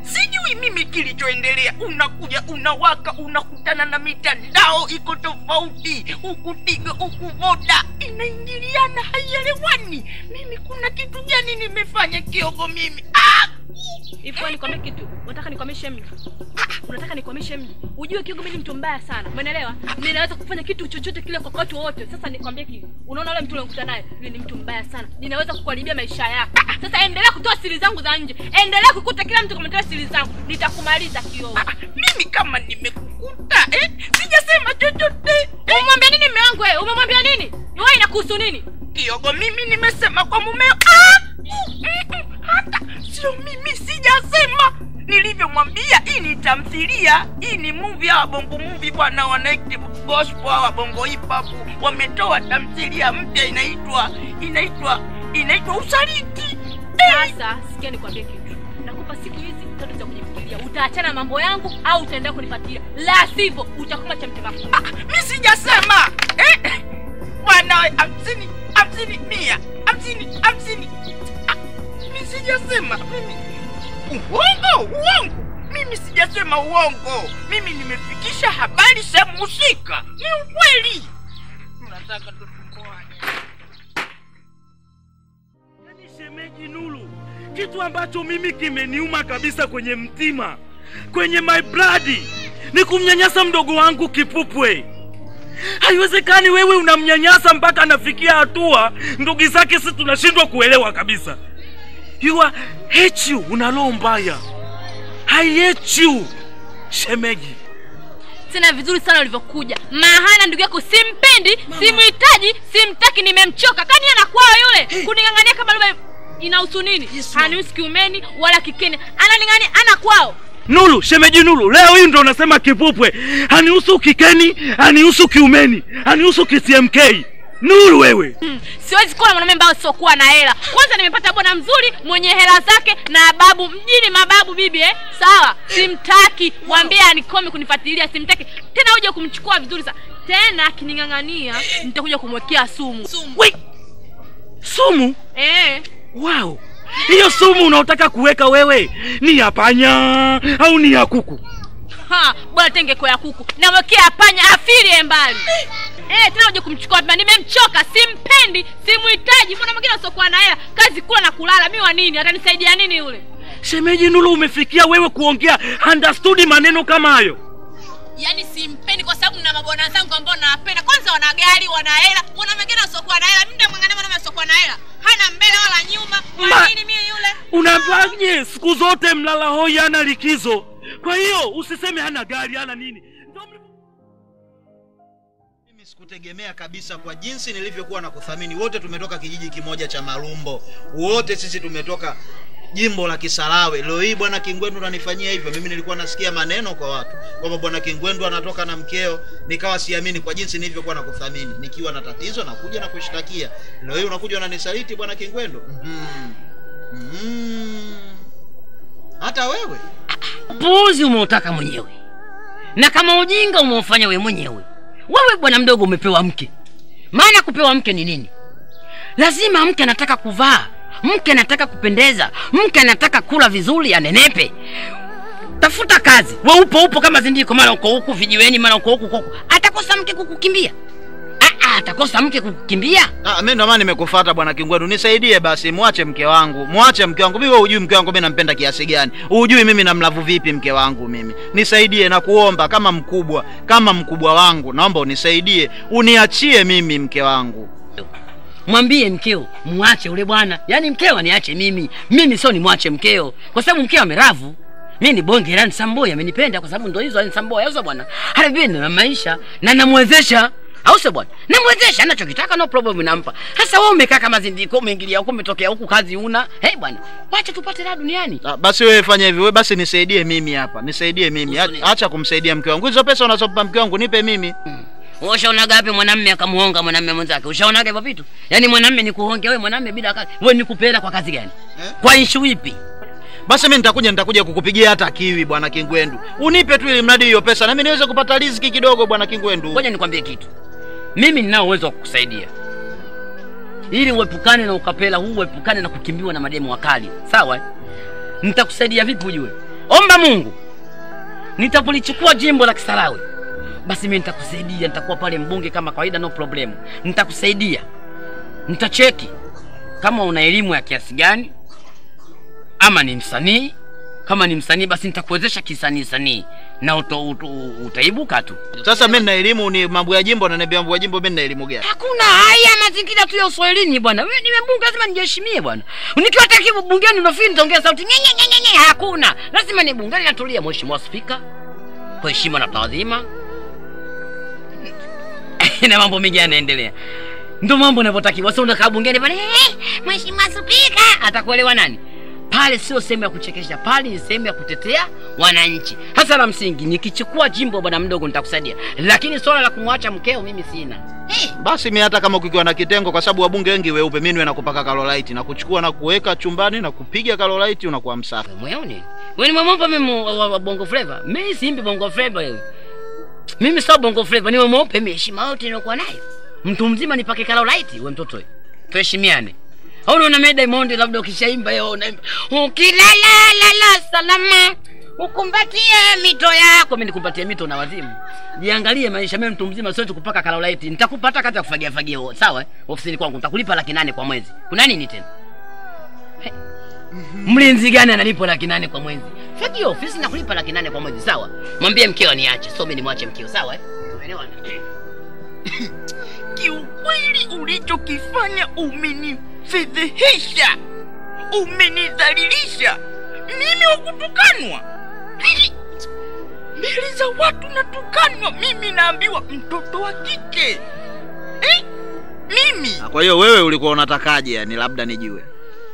hujui mimi kilichoendelea unakuja unawaka unakutana na mitandao iko tofauti huku tigo huku voda inaingiliana haielewani mimi kuna kitu gani nimefanya kiogo mimi ah! Hivyo nikwambie kitu. Unataka nikwamishe mji. Unataka nikwamishe mji. Ujue Kigo mimi ni mtu mbaya sana. Umeelewa? Ninaweza kufanya kitu chochote kile kwa watu wote. Sasa nikwambie kitu. Unaona yule mtu unayekuta naye, yule ni mtu mbaya sana. Ninaweza kukuharibia maisha yako. Sasa endelea kutoa siri zangu za nje. Endelea kukuta kila mtu kumtoa siri zangu. Nitakumaliza kioo. mimi kama nimekukuta eh? sijasema chochote Umemwambia nini mume wangu wewe? Umemwambia nini? Wewe inakuhusu nini? kiogo mimi nimesema kwa mumeo ah! mm, mm, hata sio mimi sijasema nilivyomwambia hii ni tamthilia hii ni movie ya wabongo movie bwana wanaiti gospel hawa bongo hip hop wametoa tamthilia mpya inaitwa inaitwa inaitwa usaliti Sasa sikia nikwambie kitu. Nakupa siku hizi tatu za kujifikiria. Utaachana na mambo yangu au utaendelea kunifuatilia. La sivyo utakufa cha mtema. Ah, mi sijasema eh? bwana we, hamsini hamsini mia hamsini hamsini Ah, mi sijasema mimi uongo uongo mimi sijasema uongo mimi nimefikisha habari sehemu husika ni ukweli tunataka tutumboane shemeji Nuru, kitu ambacho mimi kimeniuma kabisa kwenye mtima, kwenye my blood, ni kumnyanyasa mdogo wangu Kipupwe. Haiwezekani wewe unamnyanyasa mpaka anafikia hatua ndugu zake, si tunashindwa kuelewa kabisa. You are hate you, una roho mbaya. I hate you shemeji. tena vizuri sana ulivyokuja mahana ndugu yako simpendi simhitaji simtaki nimemchoka kani anakwao yule kuning'ang'ania kama lugha inahusu nini hanihusu kiumeni wala kikeni ananing'ania ana kwao Nulu, shemeji Nulu, leo hii ndo unasema Kipupwe hanihusu kikeni, hanihusu kiumeni, hanihusu KCMK. Nulu wewe. Hmm, siwezi kuwa na mwanaume ambaye siokuwa na hela kwanza nimepata bwana mzuri mwenye hela zake na babu mjini mababu bibi eh? sawa simtaki mwambie anikome kunifuatilia simtaki tena uje kumchukua vizuri sana tena akining'ang'ania nitakuja kumwekea sumu Wait. Sumu? eh. Wow. Hiyo sumu unaotaka kuweka wewe ni ya panya au ni ya kuku? Ha, bwana tengeko ya kuku namwekea panya afirie mbali Eh, tena uje kumchukua pia nimemchoka simpendi simhitaji mbona mwingine usiokuwa na hela kazi kula na kulala mi wa nini atanisaidia nini yule Shemeji Nulu, umefikia wewe kuongea understood maneno kama hayo? yaani simpendi kwa sababu na mabwana zangu ambao nawapenda kwanza wana gari wana hela mwana mwingine usiokuwa na hela mi ndamwangalia mwanaume usiokuwa na hela hana mbele wala nyuma Ma- wa nini mimi yule Unapaje siku zote mlala hoi hana likizo? Kwa hiyo usiseme hana gari hana nini. Mimi sikutegemea kabisa kwa jinsi nilivyokuwa na kuthamini. Wote tumetoka kijiji kimoja cha Marumbo, wote sisi tumetoka jimbo la Kisarawe. Leo hii bwana Kingwendu ananifanyia hivyo. Mimi nilikuwa nasikia maneno kwa watu kwamba bwana Kingwendu anatoka na mkeo, nikawa siamini kwa jinsi nilivyokuwa na kuthamini. Nikiwa na tatizo nakuja na kushtakia, leo hii unakuja unanisaliti bwana Kingwendu. mm mm Hata wewe Upuuzi umeutaka mwenyewe, na kama ujinga umeufanya we mwenyewe. Wewe bwana mdogo umepewa mke. Maana kupewa mke ni nini? Lazima mke anataka kuvaa, mke anataka kupendeza, mke anataka kula vizuri, anenepe. Tafuta kazi, we upo upo kama zindiko, mara uko huku vijiweni, mara uko huku huku. Atakosa mke kukukimbia? Ah, ah, atakosa mke kukukimbia? Ah, mimi ndo maana nimekufuata bwana Kingwendu, nisaidie basi, mwache mke wangu, mwache mke wangu. Mimi wewe hujui mke wangu mimi nampenda kiasi gani, hujui mimi namlavu vipi mke wangu mimi. Nisaidie na kuomba kama mkubwa, kama mkubwa wangu, naomba unisaidie, uniachie mimi mke wangu. mwambie mkeo mwache ule bwana yaani mkeo aniache mimi mimi sio nimwache mkeo kwa sababu mkeo ameravu mi ni bonge la Nsamboi amenipenda kwa sababu ndo hizo Nsamboi au sio bwana hata vile na maisha na namwezesha au sio bwana namwezesha anachokitaka no problem nampa sasa wewe umekaa kama zindiko umeingilia huku umetokea huku kazi una hey bwana wacha tupate raha duniani Ah, basi wewe fanya hivi, wewe basi nisaidie mimi hapa, nisaidie mimi, A- acha kumsaidia mke wangu. Hizo pesa unazompa mke wangu nipe mimi. Wewe ushaonaga wapi mwanamme akamuhonga mwanamme mwenzake? Ushaonaga hivyo vitu? Yaani mwanamme ni kuhonga wewe mwanamme bila kazi. Wewe ni kupenda kwa kazi gani? Kwa issue ipi? Basi mimi nitakuja nitakuja kukupigia hata kiwi bwana Kingwendu. Unipe tu ili mradi hiyo pesa na mimi niweze kupata riziki kidogo bwana Kingwendu. Ngoja nikwambie kitu. Mimi ninao uwezo wa kukusaidia. Ili uepukane na ukapela huu, uepukane na kukimbiwa na mademu wakali. Sawa? eh? Nitakusaidia vipi ujue? omba mungu nitapolichukua jimbo la kisarawe basi mimi nitakusaidia nitakuwa pale mbunge kama kawaida no problem nitakusaidia nitacheki kama una elimu ya kiasi gani ama ni msanii kama ni msanii basi nitakuwezesha kisanii sanii na uto, uto, utaibuka tu Sasa mimi nina elimu ni mambo ya jimbo na niambia mambo ya jimbo mimi nina elimu gani? hakuna haya mazingira tu ya uswahilini bwana wewe niwe mbunge lazima nijiheshimie bwana nikiwa takibu bungeni unafiri nitaongea sauti nye, nye, nye, nye, nye. hakuna lazima ni bungeni natulia mheshimiwa spika kwa heshima na taadhima na mambo mengi yanaendelea ndo mambo yanavyotakiwa sio unakaa bungeni pale "Eh, mheshimiwa spika atakuelewa nani pale sio sehemu ya kuchekesha pale ni sehemu ya kutetea wananchi hasa la msingi nikichukua jimbo bwana mdogo nitakusaidia lakini swala la kumwacha mkeo mimi sina Basi mimi hata kama kukiwa na kitengo, kwa sababu wabunge wengi weupe, mimi niwe nakupaka kalolaiti na kuchukua na kuweka chumbani na kupiga kalolaiti, unakuwa msafi. mweoni wewe ni mweupe mimi wa- wa wa bongo flava mimi simbi bongo flava wewe mimi sio bongo flava ni mweupe mimi heshima yote nilikuwa nayo mtu mzima nipake kalolaiti wewe mtoto wewe tuheshimiane au unaona mimi Diamond labda ukishaimba yeye unaimba ukilala lala salama ukumbatie mito yako mimi nikumbatie mito na wazimu jiangalie maisha mimi mtu mzima siwezi kupaka kalolaiti nitakupata kati ya kufagia fagia huo, sawa eh? ofisini kwangu nitakulipa laki nane kwa mwezi kuna nini tena mlinzi gani analipo laki nane kwa mwezi fagio ofisi na kulipa laki nane kwa mwezi sawa mwambie mkeo niache so mimi nimwache mkeo sawa eh? Umeelewana? kiukweli ulichokifanya umenifedhehesha umenidhalilisha mimi wakutukanwa Hili- mbele za watu natukanwa mimi naambiwa mtoto wa kike eh? mimi Kwa hiyo wewe ulikuwa unatakaje yani labda nijue?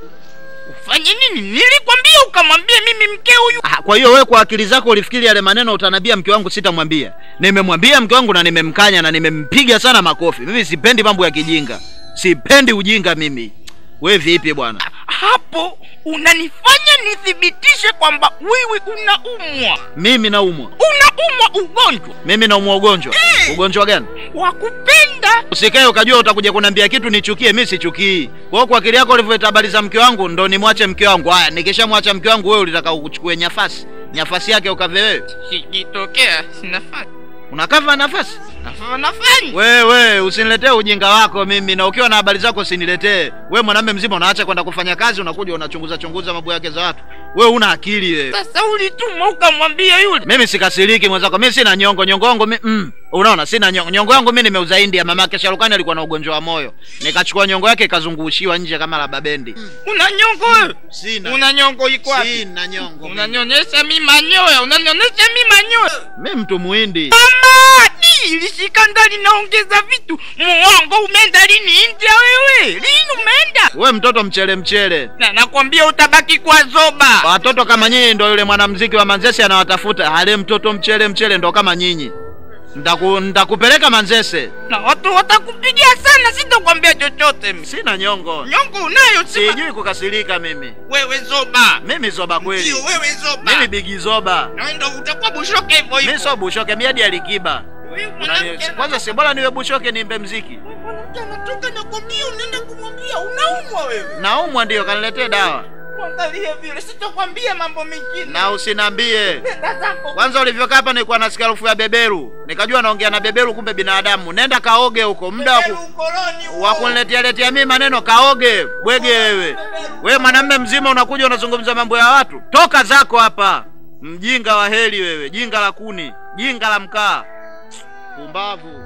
ufanye nini nilikwambia ukamwambia mimi mke huyu Ah, Kwa hiyo wewe kwa akili zako ulifikiri yale maneno utanambia mke wangu sitamwambia. Nimemwambia mke wangu na nimemkanya na nimempiga sana makofi. Mimi sipendi mambo ya kijinga. Sipendi ujinga mimi. We vipi bwana? hapo unanifanya nithibitishe kwamba wewe unaumwa Mimi naumwa. unaumwa ugonjwa Mimi naumwa ugonjwa. Ugonjwa gani? wa kupenda Usikae ukajua utakuja kuniambia kitu nichukie, mimi sichukii. Kwa hiyo kwa akili yako ulivyoleta habari za mke wangu ndo nimwache mke wangu. Haya, nikishamwacha mke wangu wewe ulitaka uchukue nafasi. Nafasi yake ukave wewe. ikitokea sinafanya Unakava nafasi? nafanya Wewe usiniletee ujinga wako mimi, na ukiwa na habari zako usiniletee. Wewe mwanamume mzima unaacha kwenda kufanya kazi, unakuja unachunguza chunguza mambo yake za watu. Wewe una akili wewe. sasa ulituma ukamwambia yule Mimi sikasiriki mwenzako, mimi sina nyongo. Nyongo yangu mimi mm, unaona sina nyongo. Nyongo yangu mimi nimeuza India. Mamake Sharukani alikuwa na ugonjwa wa moyo, nikachukua nyongo yake ikazungushiwa nje kama la babendi. una nyongo wewe Sina. una nyongo iko wapi Sina nyongo. unanyonyesha mi manyoya unanyonyesha mi manyoya Mimi mtu muhindi. mama ni ilishika ndani naongeza vitu muongo umeenda lini india wewe lini umeenda We mtoto mchele mchele. na nakwambia utabaki kwa zoba Watoto kama nyinyi ndo yule mwanamuziki wa Manzese anawatafuta. Hale mtoto mchele mchele ndo kama nyinyi. Ndaku, ndakupeleka Manzese. na watu watakupigia sana sitakwambia chochote mi. Sina nyongo. nyongo unayo sima Sijui kukasirika mimi. wewe zoba Mimi zoba kweli. ndio wewe zoba Mimi bigi zoba. na ndo utakuwa bushoke hivyo Mimi hivyo sio bushoke, mimi hadi alikiba. Wewe Unani- mwanamke Kwanza si bora niwe bushoke niimbe mziki. mwanamke anatoka na kwambia unaenda kumwambia unaumwa wewe Naumwa ndio kaniletee dawa. mwangalie vile sitakwambia mambo mengine Na usinambie. nenda zako Kwanza ulivyokaa hapa nilikuwa nasikia harufu ya beberu. Nikajua naongea na beberu kumbe binadamu. Nenda kaoge huko. Muda wa ku- ukoloni huo. wa kuniletea letea mimi maneno kaoge. Bwege wewe. Wewe mwanamume mzima unakuja unazungumza mambo ya watu. Toka zako hapa. Mjinga wa heli wewe, jinga la kuni, jinga la mkaa. Pumbavu.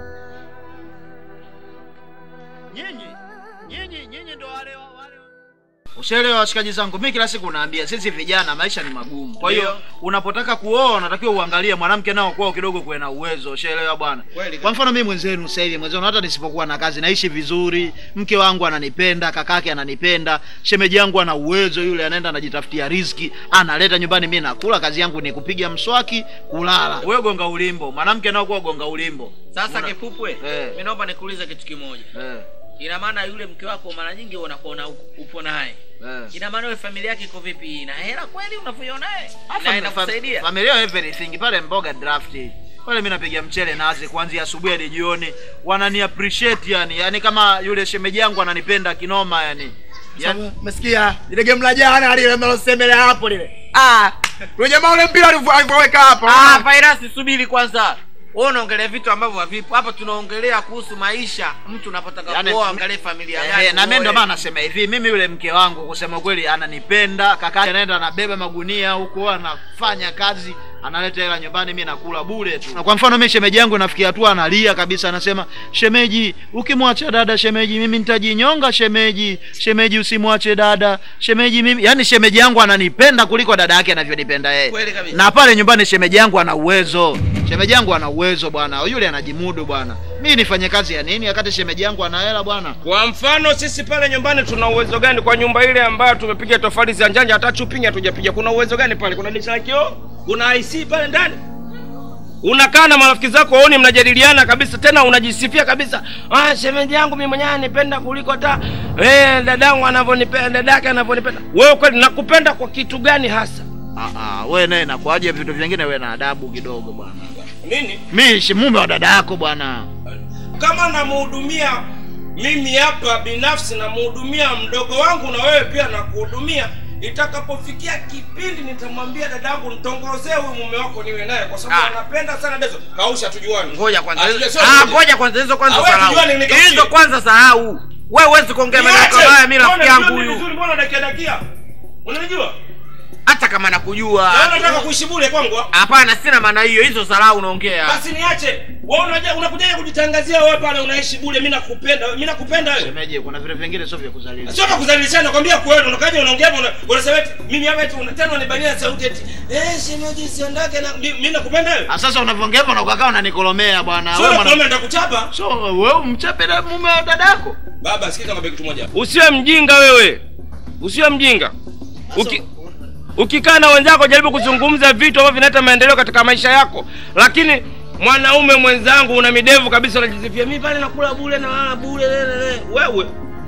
Nyinyi, nyinyi, nyinyi ndo wale wa- wale Ushaelewa washikaji zangu, mimi kila siku naambia sisi vijana maisha ni magumu. Kwa hiyo unapotaka kuoa unatakiwa uangalie mwanamke nao kwao kidogo kuwe na uwezo. Ushaelewa bwana? Kwa mfano mimi mwenzenu sasa hivi mwenzenu hata nisipokuwa na kazi naishi vizuri, mke wangu ananipenda, kakake ananipenda, shemeji yangu ana uwezo, yule anaenda anajitafutia riziki, analeta nyumbani, mimi nakula, kazi yangu ni kupiga mswaki, kulala. Wewe gonga ulimbo, mwanamke nao kwa gonga ulimbo. Sasa Una- Kipupwe, Eh. mimi naomba nikuulize kitu kimoja. Eh. Ina maana yule mke wako mara nyingi unakuwa na upo naye. Eh. Ina maana wewe familia yake iko vipi? Ina hela kweli unavyo naye? Afa- Na inakusaidia? fam- Familia everything pale mboga draft. Pale mimi napiga mchele nazi kuanzia asubuhi hadi jioni. Wanani appreciate yani. Yani kama yule shemeji yangu ananipenda kinoma yani. Yani Umesikia ile game la jana lile mnalosemelea hapo lile. Ah, Yule jamaa ule mpira alivyo- alivyoweka hapo. Ah, Vairasi subiri kwanza. Wewe unaongelea vitu ambavyo havipo. Hapa tunaongelea kuhusu maisha. Mtu unapotaka Yaani, kuoa angalie familia Eh, gani. na mimi ndo uoe. maana nasema hivi, mimi yule mke wangu kusema kweli ananipenda, kaka anaenda anabeba magunia huko, anafanya kazi, analeta hela nyumbani, mimi nakula bure tu. Na kwa mfano mimi shemeji yangu nafikia hatua analia kabisa, anasema shemeji, ukimwacha dada shemeji, mimi nitajinyonga shemeji, shemeji usimwache dada shemeji, mimi yani shemeji yangu ananipenda kuliko dada yake anavyonipenda yeye. Kweli kabisa. Na pale nyumbani shemeji yangu ana uwezo, shemeji yangu ana uwezo bwana, yule anajimudu bwana. Mimi nifanye kazi ya nini wakati shemeji yangu ana hela bwana? Kwa mfano sisi pale nyumbani tuna uwezo gani kwa nyumba ile ambayo tumepiga tofali za njanja hata chupingi hatujapiga? Kuna uwezo gani pale? Kuna dirisha la kioo? Kuna IC pale ndani? Unakaa na marafiki zako waoni, mnajadiliana kabisa, tena unajisifia kabisa, ah, shemeji yangu mimi mwenyewe anipenda kuliko hata eh, dadangu anavyonipenda, dadake anavyonipenda. Wewe kweli nakupenda kwa kitu gani hasa? Ah, ah, we naye nakuaje vitu vingine, we na adabu kidogo bwana. Nini? Mi si mume wa dada yako bwana. kama namhudumia mimi hapa binafsi namhudumia mdogo wangu na wewe pia nakuhudumia itakapofikia kipindi nitamwambia dadangu nitongozee huyu mume wako niwe naye kwa sababu Ah. anapenda sana dezo kausha tujuani Ngoja kwanza. Ah, sio- Ah, ngoja kwanza hizo kwanza Ah, wewe sahau. tujuane, nikaushie. Hizo kwanza sahau. Wewe huwezi kuongea maneno Niache! kama haya mimi rafiki Mbona yangu unajua huyu. vizuri, mbona dakia dakia unanijua Hata kama nakujua. na unataka kuishi bure kwangu ah? Hapana, sina maana hiyo. Hizo dharau unaongea. basi niache wewe unaja unakuja kujitangazia wewe pale unaishi bure mimi nakupenda mimi nakupenda wewe Shemeji, kuna vitu vingine sio vya kuzaliwa. sio kwa kudhalilishana nakwambia kweli unakaja unaongea hapa, una- unasema eti mimi hapa eti una- tena unibania sauti eti eh shemeji siondoke na mi- mimi nakupenda wewe Ah, sasa unavyoongea hivyo na ukakaa unanikolomea bwana. Sio Wewe mwana- nakuomba nitakuchapa So wewe umchape da mume wa dada yako? baba sikiza ngombe kitu moja usiwe mjinga wewe usiwe mjinga Uki, ukikaa na wenzako jaribu kuzungumza vitu ambavyo vinaleta maendeleo katika maisha yako lakini mwanaume mwenzangu una midevu kabisa unajisifia mimi pale nakula bure na lala bure lelele." wewe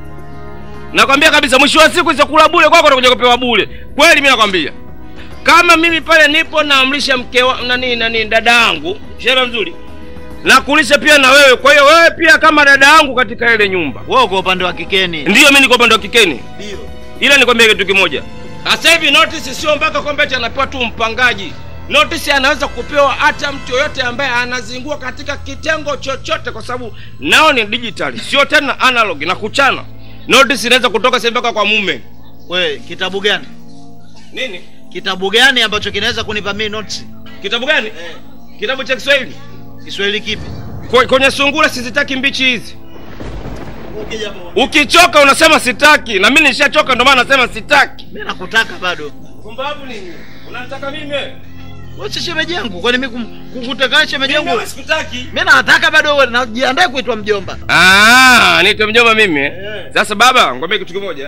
nakwambia kabisa mwisho wa siku hizo kula bure kwako utakuja kupewa bure kweli mimi nakwambia kama mimi pale nipo naamrisha mke wa nani nani dada yangu shera mzuri nakulisha pia na wewe kwa hiyo wewe pia kama dada yangu katika ile nyumba wewe kwa upande wa kikeni ndiyo mimi niko upande wa kikeni ndio ila nikwambia kitu kimoja sasa hivi notice sio mpaka kwamba eti anapewa tu mpangaji notice anaweza kupewa hata mtu yoyote ambaye anazingua katika kitengo chochote kwa sababu nao ni digital sio tena analog na kuchana notice inaweza kutoka sasa mpaka kwa mume We, kitabu gani? nini Kitabu gani ambacho kinaweza kunipa mimi notes? kitabu gani kitabu cha kiswahili Kiswahili kipi? Kwe- kwenye sungura sizitaki mbichi hizi ukichoka unasema sitaki na mimi nishachoka ndio maana nasema sitaki Mimi nakutaka bado. pumbavu nini unataka mimi Wewe si shemeji yangu. Kwani mimi kum- kukutaka shemeji yangu? Mimi sikutaki. Mimi nataka bado wewe najiandae kuitwa mjomba. Ah, niite mjomba mimi. eh? Sasa baba, ngombe kitu kimoja.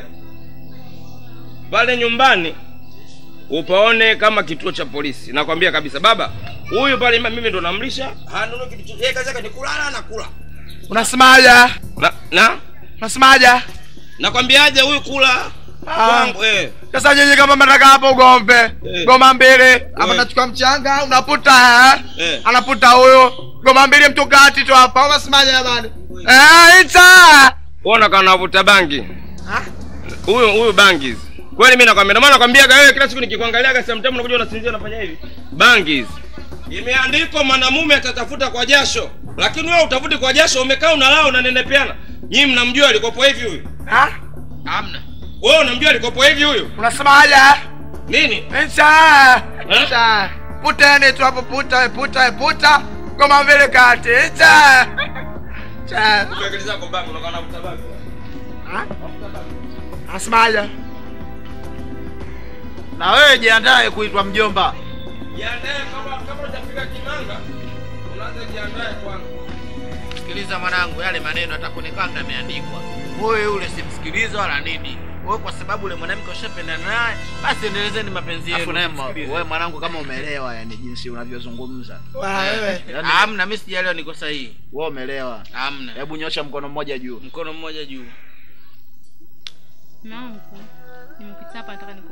Pale nyumbani upaone kama kituo cha polisi. Nakwambia kabisa baba, huyu pale mimi ndo namlisha. Hanunui kitu chochote. Yeye kazi yake ni kulala na kula. Unasemaje? Na na Unasemaje? nakwambiaje huyu kula kwangu eh. Sasa nyinyi kama mnataka hapo ugombe goma mbili hapa nachukua mchanga unaputa eh? Eh. anaputa huyo goma mbili mtu kati tu hapa unasemaje jamani eh ita Uona kana navuta bangi. Huyu huyu bangi hizi. Kweli mimi nakwambia, ndio maana nakwambiaga wewe kila siku nikikuangaliaga sometimes unakuja unasinzia unafanya hivi. Bangi hizi. Imeandikwa mwanamume atatafuta kwa jasho, lakini wewe utafuti kwa jasho, umekaa unalala unanenepeana. Nyinyi mnamjua alikopo hivi huyu? Ah? Hamna. Wewe unamjua alikopo hivi huyu? unasemaje Nini? ita ita puteni tu hapo puta puta puta goma mbili kati ita ita Akili zako bangi unakaa unavuta bangi. unasemaje Na wewe jiandae kuitwa mjomba. Jiandae kama kama hujafika kimanga. Unaanza jiandae kwanza. Sikiliza mwanangu, yale maneno hata kwenye kanga yameandikwa. Wewe yule simsikilize wala nini. Wewe kwa sababu yule mwanamke ushapendana naye, basi endelezeni mapenzi yenu. Afu naye mwa- msikilize. wewe mwanangu kama umeelewa yani jinsi unavyozungumza. wewe. Yaani- Hamna, mimi sijaelewa niko sahihi. Wewe umeelewa. Hamna. Hebu nyosha mkono mmoja juu. Mkono mmoja juu. Mangu, nimepita hapa nataka niku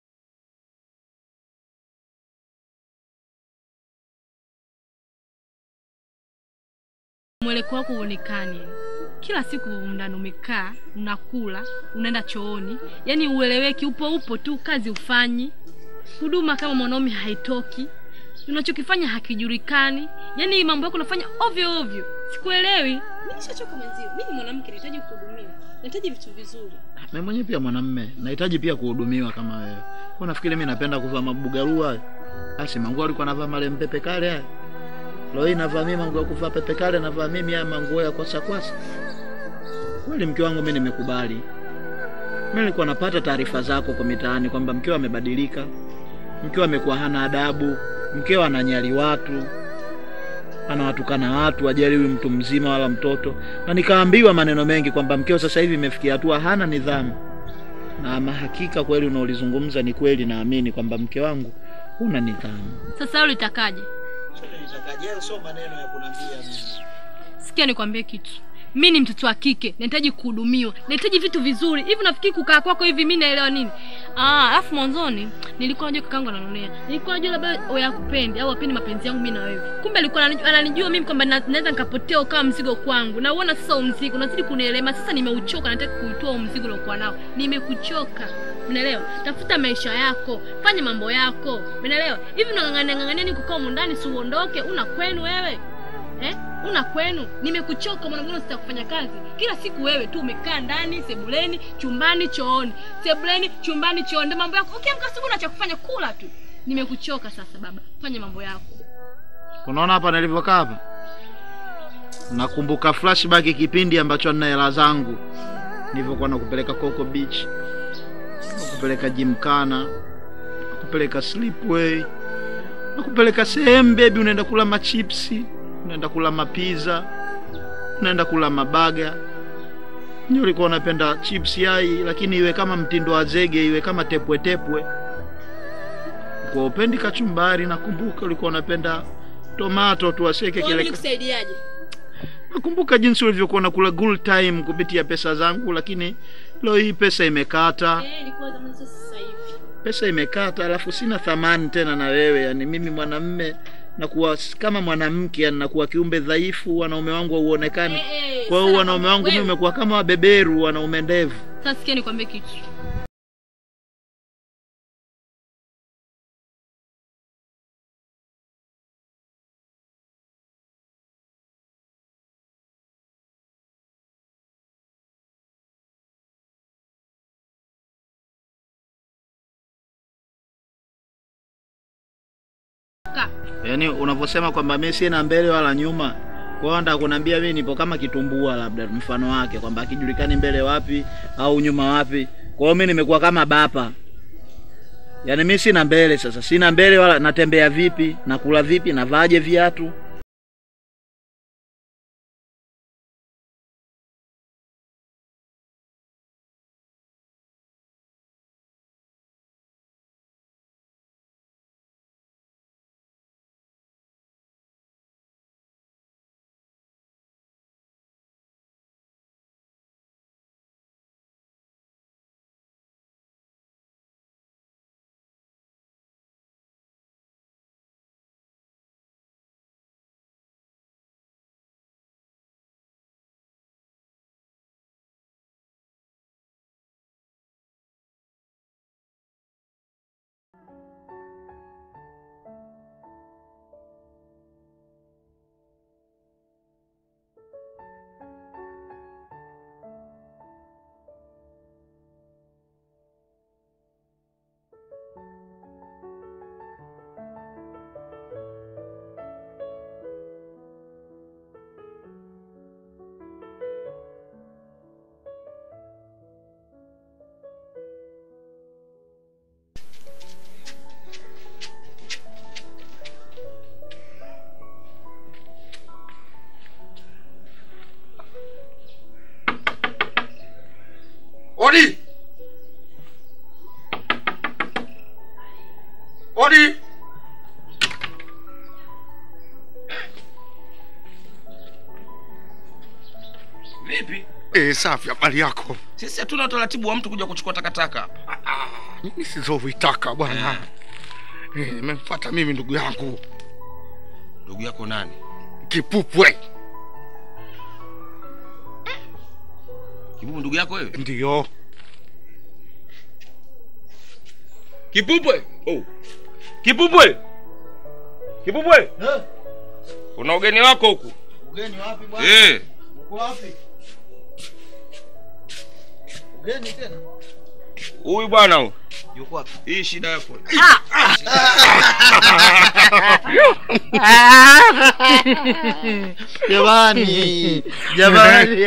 mweleko wako uonekani kila siku ndani umekaa unakula unaenda chooni yani ueleweki upo upo tu kazi ufanyi huduma kama mwanaume haitoki unachokifanya hakijulikani yaani hii mambo yako unafanya ovyo ovyo sikuelewi mi nishachoka mwenzio mi ni mwanamke nahitaji kuhudumiwa nahitaji vitu vizuri mimi mwenyewe pia mwanamme nahitaji pia kuhudumiwa kama wewe kwa nafikiri mimi napenda kuvaa mabugarua hayo basi manguo alikuwa anavaa male mpepe kale haya leo hii navaa mimi manguo ya kuvaa pepe kale navaa mimi haya manguo ya kwasa kwasa kweli mke wangu mimi nimekubali mimi nilikuwa napata taarifa zako kwa mitaani kwamba mkeo amebadilika mkeo amekuwa hana adabu mkeo ananyali watu anawatukana watu ajaliwi mtu mzima wala mtoto na nikaambiwa maneno mengi kwamba mkeo sasa hivi imefikia hatua hana nidhamu na mahakika kweli unaolizungumza ni kweli naamini kwamba mke wangu huna nidhamu sasa wewe litakaje sio maneno ya kunambia sikia nikwambie kitu mi ni mtoto wa kike nahitaji kuhudumiwa nahitaji vitu vizuri hivi nafikiri kukaa kwako hivi mi naelewa nini Ah, alafu mwanzoni nilikuwa najua kakangu ananonea nilikuwa najua labda wewe hakupendi au apendi mapenzi yangu mi na wewe kumbe alikuwa ananijua, ananijua mimi kwamba na- naweza nikapotea ukawa mzigo kwangu na uona sasa huu mzigo unazidi kunielema sasa nimeuchoka nataka kuitoa huu mzigo uliokuwa nao nimekuchoka unaelewa tafuta maisha yako fanya mambo yako unaelewa hivi unang'ang'ania ng'ang'ania ni kukaa humu ndani si uondoke una kwenu wewe eh? una kwenu nimekuchoka mwanamgano sita kufanya kazi kila siku wewe tu umekaa ndani sebuleni chumbani chooni sebuleni chumbani chooni ndio mambo yako ukiamka asubuhi na cha kufanya kula tu nimekuchoka sasa baba fanya mambo yako unaona hapa nilivyokaa hapa nakumbuka flashback kipindi ambacho nina hela zangu nilivyokuwa nakupeleka Coco Beach nakupeleka Gymkhana nakupeleka Slipway nakupeleka sehemu bebi unaenda kula machipsi unaenda kula mapiza unaenda kula mabaga nyo ulikuwa unapenda chips yai lakini iwe kama mtindo wa zege iwe kama tepwe tepwe kwa upendi kachumbari nakumbuka ulikuwa unapenda tomato tuwaseke Kwa hiyo kile mimi nikusaidiaje nakumbuka jinsi ulivyokuwa nakula good time kupitia pesa zangu lakini leo hii pesa imekata Eh, ilikuwa zamani sasa sasa hivi pesa imekata alafu sina thamani tena na wewe yani mimi mwanamme nakuwa s- kama mwanamke yani nakuwa kiumbe dhaifu wanaume wangu hauonekani kwa hiyo wanaume wangu mimi umekuwa kama wabeberu wanaume ndevu sasa sikia nikwambie kitu Ka. yaani unavyosema kwamba mi sina mbele wala nyuma kwa hiyo nataka kuniambia mimi nipo kama kitumbua labda mfano wake kwamba akijulikani mbele wapi au nyuma wapi kwa hiyo mi nimekuwa kama bapa yaani mi sina mbele sasa sina mbele wala natembea vipi nakula vipi navaaje viatu Odi! Odi! Vipi? Eh, safi habari yako. Sisi hatuna utaratibu wa mtu kuja kuchukua takataka hapa. Mimi sizovitaka bwana. Eh, nimemfuata mimi ndugu yangu Ndugu yako nani? Kipupwe. Kibubu ndugu yako wewe? Ndio. Kipupwe. Oh. Kipupwe. Kipupwe. Kuna ugeni wako huku. Ugeni wapi bwana? Eh. Uko wapi? Ugeni tena? Huyu bwana huyu. Yuko wapi? Hii shida yako. Jamani, jamani.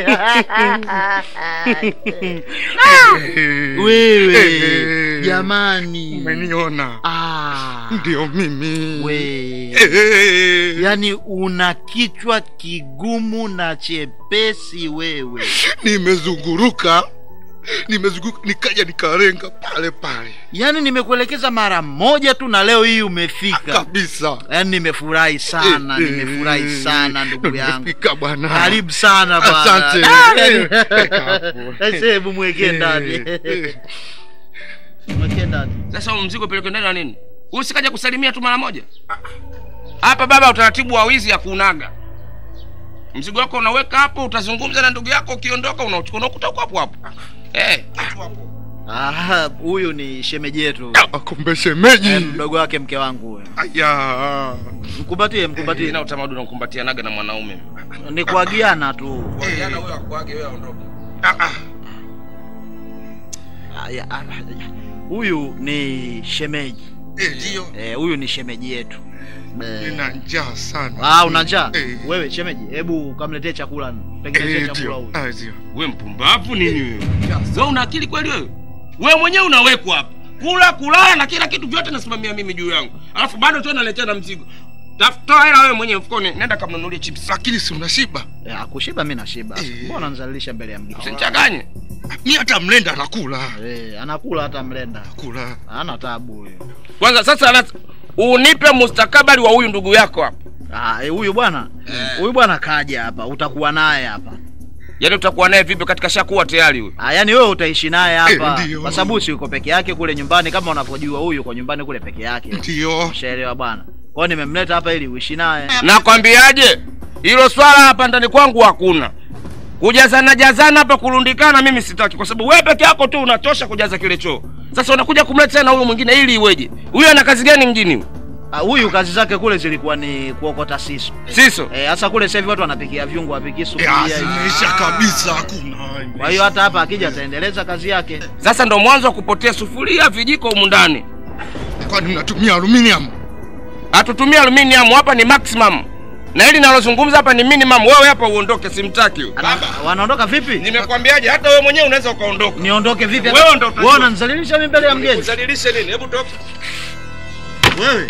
Wewe jamani, umeniona? Ah, ndio mimi. we yani una kichwa kigumu na chepesi wewe. Nimezunguruka, nimezunguruka, nikaja nikarenga pale pale Yaani nimekuelekeza mara moja tu na leo hii umefika kabisa. Yaani nimefurahi sana, Eh, eh, nimefurahi sana ndugu yangu. Nimefika bwana. Karibu sana bwana. Asante. Ah, yaani- Weka hapo. Sasa hebu mwekee ndani. Eh, eh. Mwekee ndani. Sasa huu mzigo peleke ndani na nini? Huyu sikaja kusalimia tu mara moja. Hapa baba, utaratibu wa wizi ya kuunaga. Mzigo wako unaweka hapo, utazungumza na ndugu yako, ukiondoka unauchukua unakuta uko hapo hapo. Eh, Ah, huyu ni shemeji yetu. Kumbe shemeji. Eh, mdogo wake mke wangu huyo. Aya. Mkumbatie, mkumbatie. na utamaduni wa kukumbatianaga na mwanaume. Ni kuagiana tu. Jana huyo akuage wewe aondoke. Ah, ya, ah, Huyu ni shemeji. Eh, ndio. Eh, huyu ni shemeji yetu. Eh, Nina njaa sana. Ah, una njaa? Eh. Wewe shemeji, hebu kamletee chakula, tengenezee Eh, chakula ndio. huyu. Ah, ndio. Wewe mpumbavu nini wewe? Wewe una akili kweli wewe? Wewe mwenyewe unawekwa hapa. Kula, kulala na kila kitu vyote nasimamia mimi juu yangu. Alafu bado tu naletea na mzigo. Tafuta hela wewe mwenyewe mfukoni, nenda kamnunulie chips. Lakini si unashiba? Eh, akushiba mimi nashiba. Mbona unanizalilisha mbele ya mgeni? Usinichanganye. Mimi hata mlenda anakula. Eh, anakula hata mlenda. Kula. Hana tabu huyo. Kwanza sasa ana unipe mustakabali wa huyu ndugu yako hapa. Ah, eh, huyu bwana. Huyu bwana kaja hapa, utakuwa naye hapa. Yaani utakuwa naye vipi katika shakuwa tayari huyu? Ah, yani wewe utaishi naye hapa. Eh, ndio. Kwa sababu si yuko peke yake kule nyumbani kama unavyojua huyu kwa nyumbani kule peke yake. Ndio. Ushaelewa bwana. Kwa hiyo nimemleta hapa ili uishi naye. Nakwambiaje? Hilo swala hapa ndani kwangu hakuna. Kujazana jazana hapa kurundikana mimi sitaki kwa sababu wewe peke yako tu unatosha kujaza kile choo. Sasa unakuja kumleta tena huyo mwingine ili iweje? Huyu ana kazi gani mjini huyu? Ah, huyu kazi zake kule zilikuwa ni kuokota siso. Siso? Eh, hasa kule sasa hivi watu wanapikia viungo, wapiki sufuria. Ya, hivi. zimeisha kabisa, hakuna. Kwa hiyo hata hapa akija ataendeleza kazi yake. Sasa ndo mwanzo wa kupotea sufuria, vijiko humu ndani. Kwani mnatumia aluminium? Hatutumia aluminium hapa ni maximum. Na hili nalozungumza hapa ni minimum. Wewe hapa uondoke, simtaki huyu. Wanaondoka vipi? Nimekwambiaje hata wewe mwenyewe unaweza ukaondoka. Niondoke vipi? Wewe ndo utajua. Wewe unanizalilisha mimi mbele ya mgeni. Uzalilishe nini? Hebu toka. Wewe.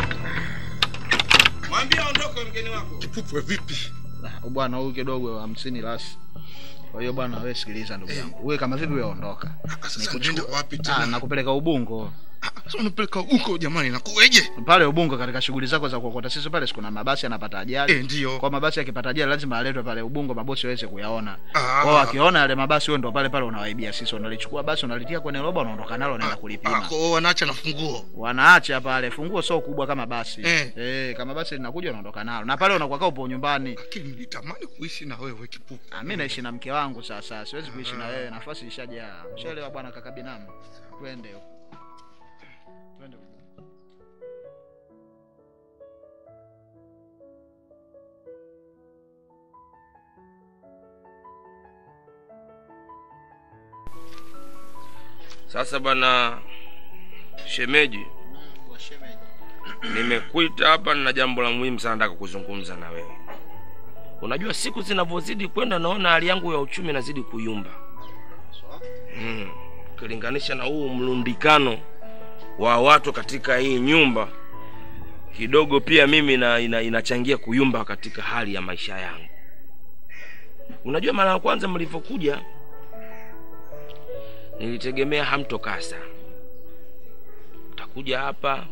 Mwambie aondoke mgeni wako. Kipupwe vipi? Ah, Bwana huyu kidogo hamsini lasi. Kwa hiyo bwana, wewe sikiliza ndugu yangu. Wewe kama vipi wewe ondoka. Sasa nenda wapi Ah, tena? nakupeleka Ubungo. Sasa unapeleka huko jamani, nakuweje? Pale Ubungo katika shughuli zako za kuokota sisi pale sikuna mabasi yanapata ajali. Eh, ndio. Kwa mabasi yakipata ajali lazima aletwe pale Ubungo mabosi waweze kuyaona. Ah. Kwa hiyo akiona yale mabasi wewe ndo pale pale unawaibia sisi. Unalichukua basi unalitia kwenye roba unaondoka nalo unaenda kulipima. Kwa hiyo wanaacha na funguo. Wanaacha pale funguo sio kubwa kama basi. Eh. Eh, kama basi linakuja unaondoka nalo. Na pale unakuwa kaa upo nyumbani. Lakini nilitamani kuishi na wewe Kipupwe. Ah, mimi naishi na mke wangu sasa. Siwezi kuishi na wewe. Nafasi ishajaa. Ushaelewa bwana kaka binamu. Twende huko. Twende huko. Sasa bwana shemeji, nimekuita hapa na jambo la muhimu sana nataka kuzungumza na wewe. Unajua siku zinavyozidi kwenda, naona hali yangu ya uchumi inazidi kuyumba mm. Ukilinganisha na huu mlundikano wa watu katika hii nyumba, kidogo pia mimi na, ina, inachangia kuyumba katika hali ya maisha yangu. Unajua, mara ya kwanza mlivyokuja nilitegemea hamtokaa sana, utakuja hapa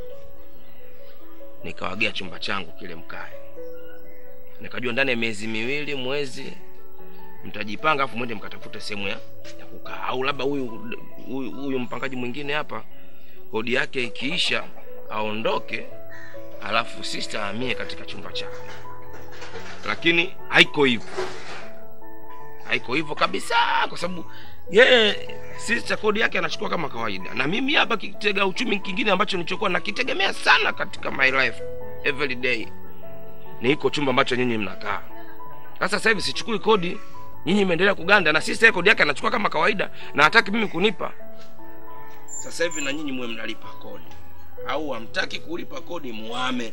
nikawagea chumba changu kile mkae, nikajua ndani ya miezi miwili mwezi mtajipanga, afu mwende mkatafute sehemu ya, ya kukaa, au labda huyu huyu huyu mpangaji mwingine hapa kodi yake ikiisha aondoke, alafu sister ahamie katika chumba chake, lakini haiko hivyo. haiko hivyo kabisa kwa sababu yeye sister kodi yake anachukua kama kawaida na mimi hapa kitega uchumi kingine ambacho nilichokuwa nakitegemea sana katika my life every day ni iko chumba ambacho nyinyi mnakaa sasa sasa hivi sichukui kodi nyinyi imeendelea kuganda na sister kodi yake anachukua kama kawaida na hataki mimi kunipa sasa hivi na nyinyi muwe mnalipa kodi au hamtaki kulipa kodi muame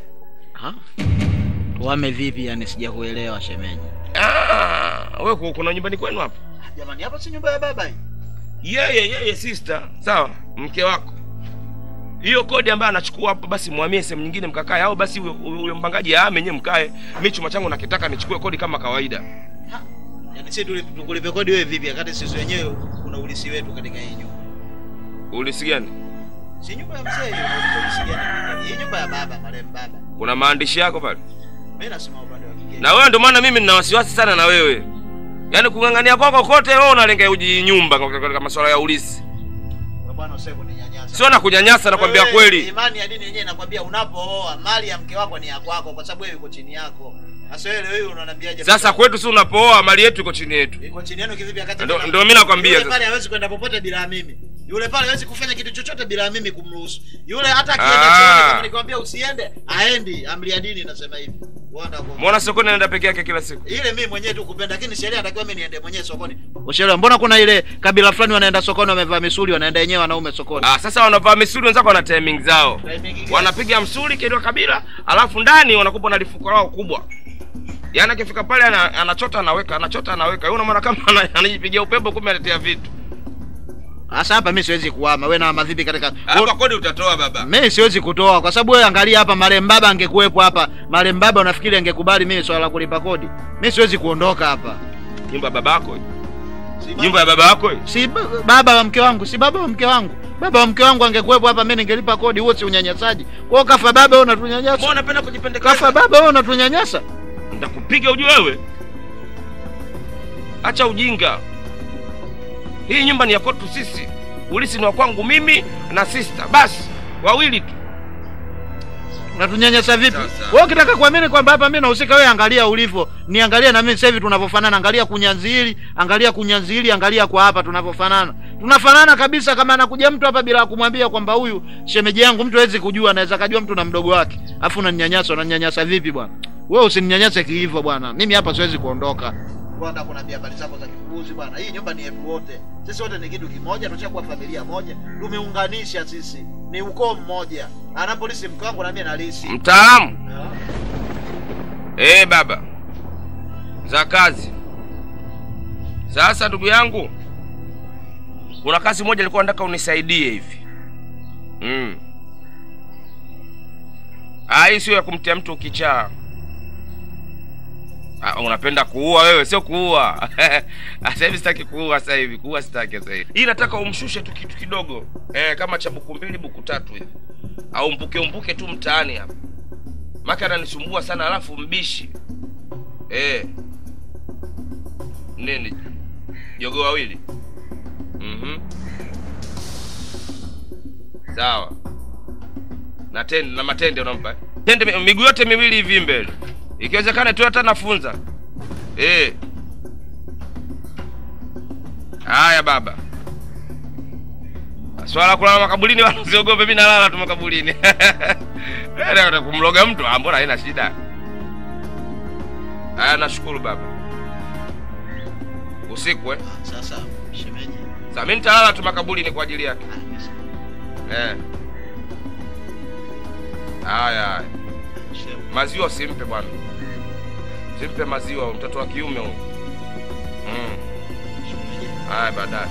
Tuame vipi yani sijakuelewa shemeji. Ah, wewe ku- kuna nyumbani kwenu hapa Jamani hapa si nyumba ya baba hii. yeye yeye sister sawa mke wako hiyo kodi ambayo anachukua hapo basi mwamie sehemu nyingine mkakae au basi huyo- huyo mpangaji aame nyewe mkae mi chuma changu nakitaka nichukue kodi kama kawaida Yaani sisi tuli- tukulipe kodi wewe vipi wakati sisi wenyewe kuna ulisi wetu katika hii nyumba. ulisi gani Si nyumba ya mzee hiyo unauliza ulisi gani? Hii nyumba ya baba marehemu baba. kuna maandishi yako pale Mimi nasema upande wa kigeni. na wewe ndio maana mimi nina wasiwasi sana na wewe yaani kung'ang'ania kwako kote wewe unalenga uji nyumba kwa- katika masuala ya ulisi Wewe bwana usije kuninyanyasa. sio na kunyanyasa nakwambia Wewe, kweli Imani ya dini yenyewe inakwambia unapooa mali ya mke wako ni ya kwako kwa sababu wewe uko chini yako. Sasa wewe leo hii unaniambiaje? sasa kwetu si unapooa mali yetu iko chini yetu iko chini yenu kivipi wakati Ndio- mimi- ndio mimi nakwambia Yule sasa. pale hawezi kwenda popote bila mimi. Yule pale hawezi kufanya kitu chochote bila mimi kumruhusu. Yule hata akienda Ah. chooni kama nikwambia usiende, aendi. Amri ya dini inasema hivi. Wanda kwa mbona sokoni anaenda peke yake kila siku ile mimi mwenyewe tu kupenda, lakini sheria inatakiwa mimi niende mwenyewe sokoni. Ushaelewa? Mbona kuna ile kabila fulani wanaenda sokoni wamevaa misuli, wanaenda wenyewe wanaume sokoni. Ah, sasa wanavaa misuli wenzako wana timing zao Timing gani? wanapiga msuli kidwa kabila alafu ndani wanakupa na lifuko lao kubwa yaani akifika pale ana, anachota anaweka anachota anaweka yule unaona kama ana- anajipigia upepo kumbe anatia vitu Sasa hapa mimi siwezi kuhama. Wewe na madhibi katika hapa kodi utatoa baba mimi siwezi kutoa kwa sababu wewe angalia hapa marehemu baba angekuwepo hapa marehemu baba unafikiri angekubali mimi swala la kulipa kodi mimi siwezi kuondoka hapa nyumba ya babako nyumba ya baba yako si ba- baba wa mke wangu si baba wa mke wangu baba wa mke wangu angekuwepo hapa mimi ningelipa kodi huo si unyanyasaji kwa hiyo kafa baba wewe unatunyanyasa mbona unapenda kujipendekeza kafa baba wewe unatunyanyasa nitakupiga ujue wewe acha ujinga hii nyumba ni ya kwetu sisi ulisi ni wa kwangu mimi na sister basi wawili tu unatunyanyasa vipi wewe ukitaka kuamini kwamba hapa mimi nahusika wewe angalia ulivyo niangalia na mimi sasa hivi tunavyofanana angalia kunyanzi hili angalia kunyanzi hili angalia kwa hapa tunavyofanana tunafanana kabisa kama anakuja mtu hapa bila kumwambia kwamba huyu shemeji yangu mtu hawezi kujua anaweza kajua mtu na mdogo wake afu unaninyanyasa unaninyanyasa vipi bwana wewe usininyanyase kihivyo bwana mimi hapa siwezi kuondoka bwana kuna habari zako za kipuuzi bwana hii nyumba ni yetu wote sisi wote ni kitu kimoja tushakuwa familia moja tumeunganisha sisi ni ukoo mmoja ana polisi mke wangu na mimi nalisi mtaalamu eh baba za kazi sasa ndugu yangu kuna kazi moja nilikuwa nataka unisaidie hivi mm. Ah, hii sio ya kumtia mtu kichaa Ah, unapenda kuua wewe sio kuua sasa hivi sitaki kuua sasa hivi kuua sitaki sasa hivi hii nataka umshushe tu kitu kidogo eh, kama cha buku mbili buku tatu hivi au mbuke umbuke tu mtaani hapa maka ananisumbua sana alafu mbishi eh. nini jogo wawili mm sawa na tende na matende unampa eh? tende mi- miguu yote miwili hivi mbele ikiwezekana tu hata nafunza eh. haya baba swala la kulala makaburini wala usiogope mi nalala tu makaburini Eh, kumloga mtu ah, mbona haina shida haya nashukuru baba usiku eh? sasa shemeji Sasa mimi nitalala tu makaburini kwa ajili yake eh. haya haya maziwa usimpe bwana simpe maziwa mtoto wa kiume huyu mm. haya baadaye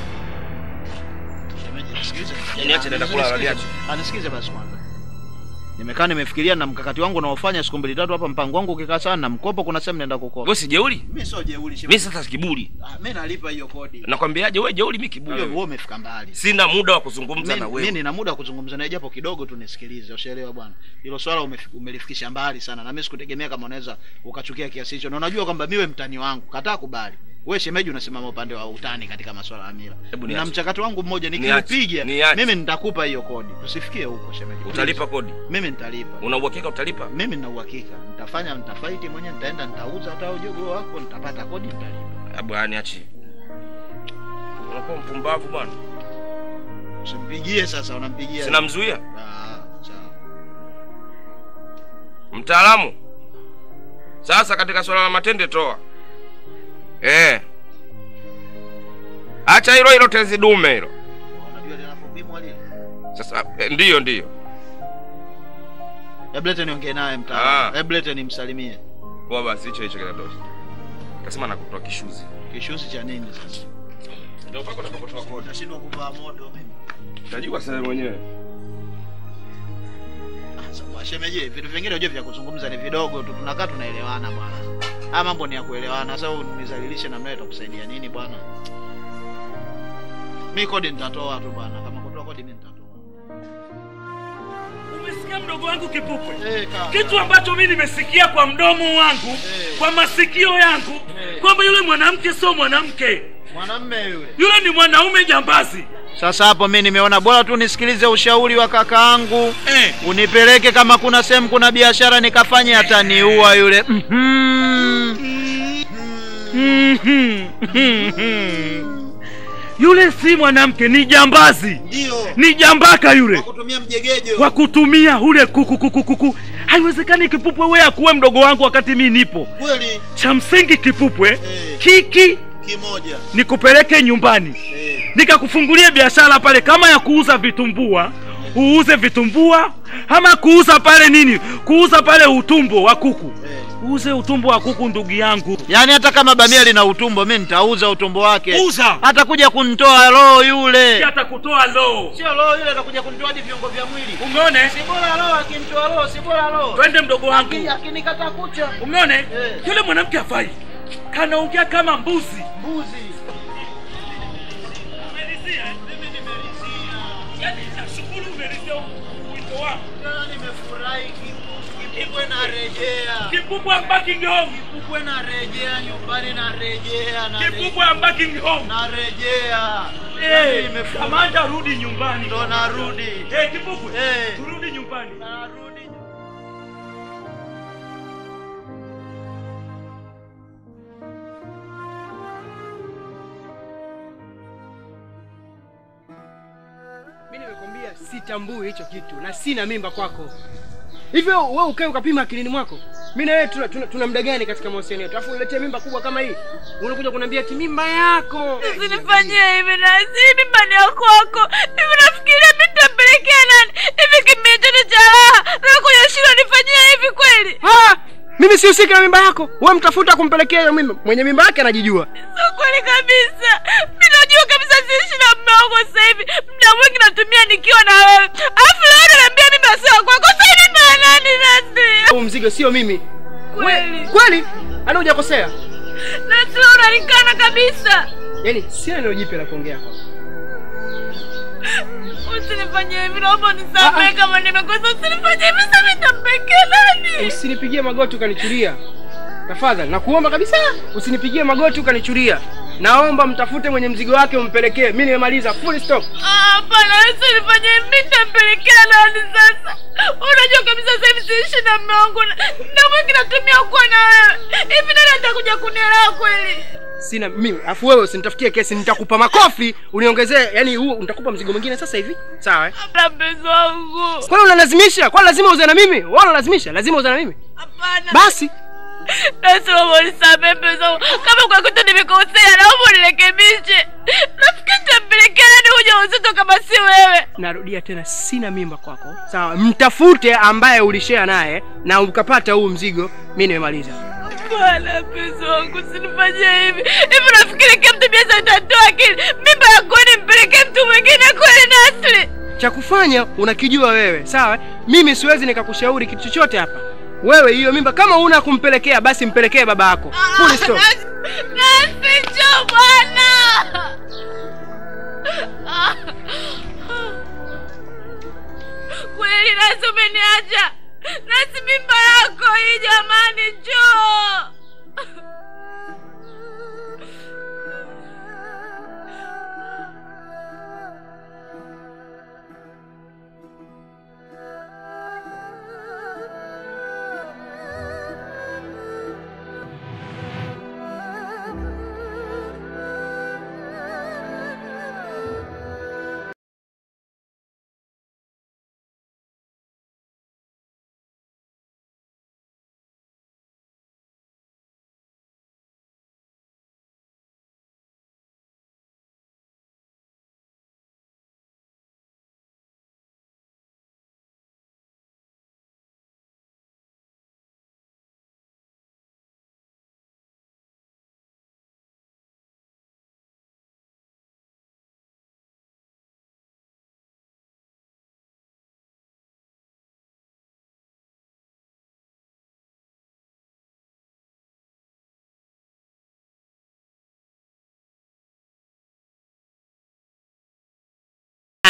shemeji nisikilize Niache naenda kulala, niache. anisikize basi kwanza nimekaa nimefikiria na mkakati wangu naofanya siku mbili tatu hapa mpango wangu ukikaa sana na mkopo kuna sehemu naenda kukopa wewe si jeuri mimi sio jeuri mimi shemeji sasa kiburi Ah, mimi nalipa hiyo kodi nakwambiaje wewe jeuri mimi kiburi wewe wewe umefika mbali sina muda wa kuzungumza na mimi wewe nina muda wa kuzungumza naye japo kidogo tu nisikilize ushaelewa bwana hilo swala umefi- umelifikisha mbali sana na mimi sikutegemea kama unaweza ukachukia kiasi hicho na unajua kwamba miwe mtani wangu kataa kubali wewe shemeji unasimama upande wa utani katika masuala ya mila Hebu na niache. mchakato wangu mmoja Niache. nikiupiga Niache. mimi nitakupa hiyo kodi tusifikie huko shemeji utalipa kodi mimi nitalipa una uhakika utalipa mimi nina uhakika nitafanya nitafaiti mwenyewe nitaenda nitauza hata ujogo wako nitapata kodi nitalipa Ah, bwana niachi. Unakuwa mpumbavu bwana. Usimpigie sasa, unampigia. Sinamzuia. Ah, sawa. Mtaalamu. Sasa katika swala la matende toa. Eh. Acha hilo hilo tezi dume hilo. Unajua linapopimwa lile. Sasa eh, ndiyo ndiyo. Hebu lete niongee naye Ah. mtaalamu. Hebu lete nimsalimie. Kwa basi hicho hicho kinatosha. Kasema nakutoa kishuzi. Kishuzi cha nini sasa? Ndio pako utakapotoa kodi. Nashindwa kuvaa moto mimi. Utajua sasa mwenyewe. Sasa shemeji, vitu vingine unajua vya kuzungumza ni vidogo tu, tunakaa tunaelewana bwana. Haya mambo ni ya kuelewana. Sasa unizalilishe na mimi itakusaidia nini bwana? Mimi kodi nitatoa tu bwana. Kama kutoa kodi mimi nitatoa. Umesikia mdogo wangu Kipupwe? Eh, kaka. Kitu ambacho mimi nimesikia kwa mdomo wangu, kwa masikio yangu, kwamba yule mwanamke sio mwanamke, Mwanamme yule. yule ni mwanaume jambazi. Sasa hapo mimi nimeona bora tu nisikilize ushauri wa kakaangu eh. Unipeleke kama kuna sehemu kuna biashara nikafanye, ataniua yule. Yule si mwanamke, ni jambazi, Ndio. ni jambaka yule Kutumia mjegejo. kwa kutumia ule kuku kuku kuku. Haiwezekani Kipupwe wewe akuwe mdogo wangu wakati mimi nipo. Kweli Cha msingi Kipupwe, kiki kimoja. nikupeleke nyumbani nikakufungulie biashara pale kama ya kuuza vitumbua uuze vitumbua ama kuuza pale nini kuuza pale utumbo wa kuku uuze utumbo wa kuku ndugu yangu Yaani hata kama bamia lina utumbo mimi nitauza utumbo wake. Uza. Atakuja kunitoa roho yule. Si atakutoa roho. Sio roho yule atakuja kunitoa hadi viungo vya mwili. Umeone? Si bora roho akinitoa roho, si bora roho. twende mdogo wangu Aki- Akinikata kucha. umeone yule mwanamke afai kanaongea kama mbuzi Mbuzi. Nimefurahi Kipupwe narejea. Kipupwe Buckingham. Kipupwe narejea nyumbani narejea. Kipupwe Buckingham. Narejea. Eh, Nimefurahi. kamanda rudi nyumbani Ndo narudi. Eh, Kipupwe Eh. turudi nyumbani Narudi. Mimi nimekwambia sitambui hicho kitu na sina mimba kwako. Hivyo wewe ukae ukapima akilini mwako. Mimi na wewe tuna, tuna, tuna muda gani katika mahusiano yetu? Alafu uniletee mimba kubwa kama hii. Unakuja kuniambia ati mimba yako. Usinifanyie hivi na si mimba ni ya kwako. Hivi nafikiria mimi nitampelekea nani? Hivi kimetendo cha raha. Na kwenye shule nifanyia hivi kweli? Ah! Mimi sihusiki na mimba yako. Wewe mtafuta kumpelekea hiyo mimba. Mwenye mimba yake anajijua. Sio kweli kabisa. Mimi najua kabisa siishi na mume wangu sasa hivi. Muda mwingi natumia nikiwa na wewe. Alafu leo unaniambia mimba sio kwako. Sasa hivi mimba ya nani nasi? Huu mzigo sio mimi. Kweli. Kweli? Ana hujakosea. Nasi leo unanikana kabisa. Yaani sina neno jipya la kuongea hapa. Usinifanyie hivi, naomba unisamehe kama nimekosa. Usinifanyie hivi, sasa nitampelekea nani? Usinipigie magoti ukanichuria. Tafadhali nakuomba kabisa, usinipigie magoti ukanichuria. Naomba mtafute mwenye mzigo wake umpelekee. Mimi nimemaliza full stop. Ah, Hapana, usinifanyie hivi, mimi nitampelekea nani sasa? Unajua kabisa sasa hivi siishi na mume wangu, na na mwingi natumia kuwa na wewe. Hivi nani atakuja kunielewa kweli? Sina mimi, afu wewe usinitafutie kesi, nitakupa makofi uniongezee, yani huu nitakupa mzigo mwingine sasa hivi. Sawa eh? La mpenzi wangu. Kwani unalazimisha? Kwani lazima uze na mimi? Wewe unalazimisha? Lazima uze na mimi? Hapana. Basi Basi naomba unisamehe mpenzi wangu. Kama kwa kitu nimekosea, naomba unirekebishe. Nafikiri nitampelekea nani ujauzito kama si wewe? narudia tena, sina mimba kwako. Sawa, mtafute ambaye ulishare naye na ukapata huu mzigo. Mimi nimemaliza. Bwana mpenzi wangu, usinifanyie hivi. Hivi nafikiri kila mtu biasa itatoa akili. Mimba ya kweli nimpelekee mtu mwingine kweli Nasri? Cha kufanya unakijua wewe, sawa? Mimi siwezi nikakushauri kitu chochote hapa. Wewe hiyo mimba kama una kumpelekea, basi mpelekee baba yako. Full stop. Nasri, njoo bwana. Kweli Nasi umeniacha. Nasi mimba yako hii jamani, njoo.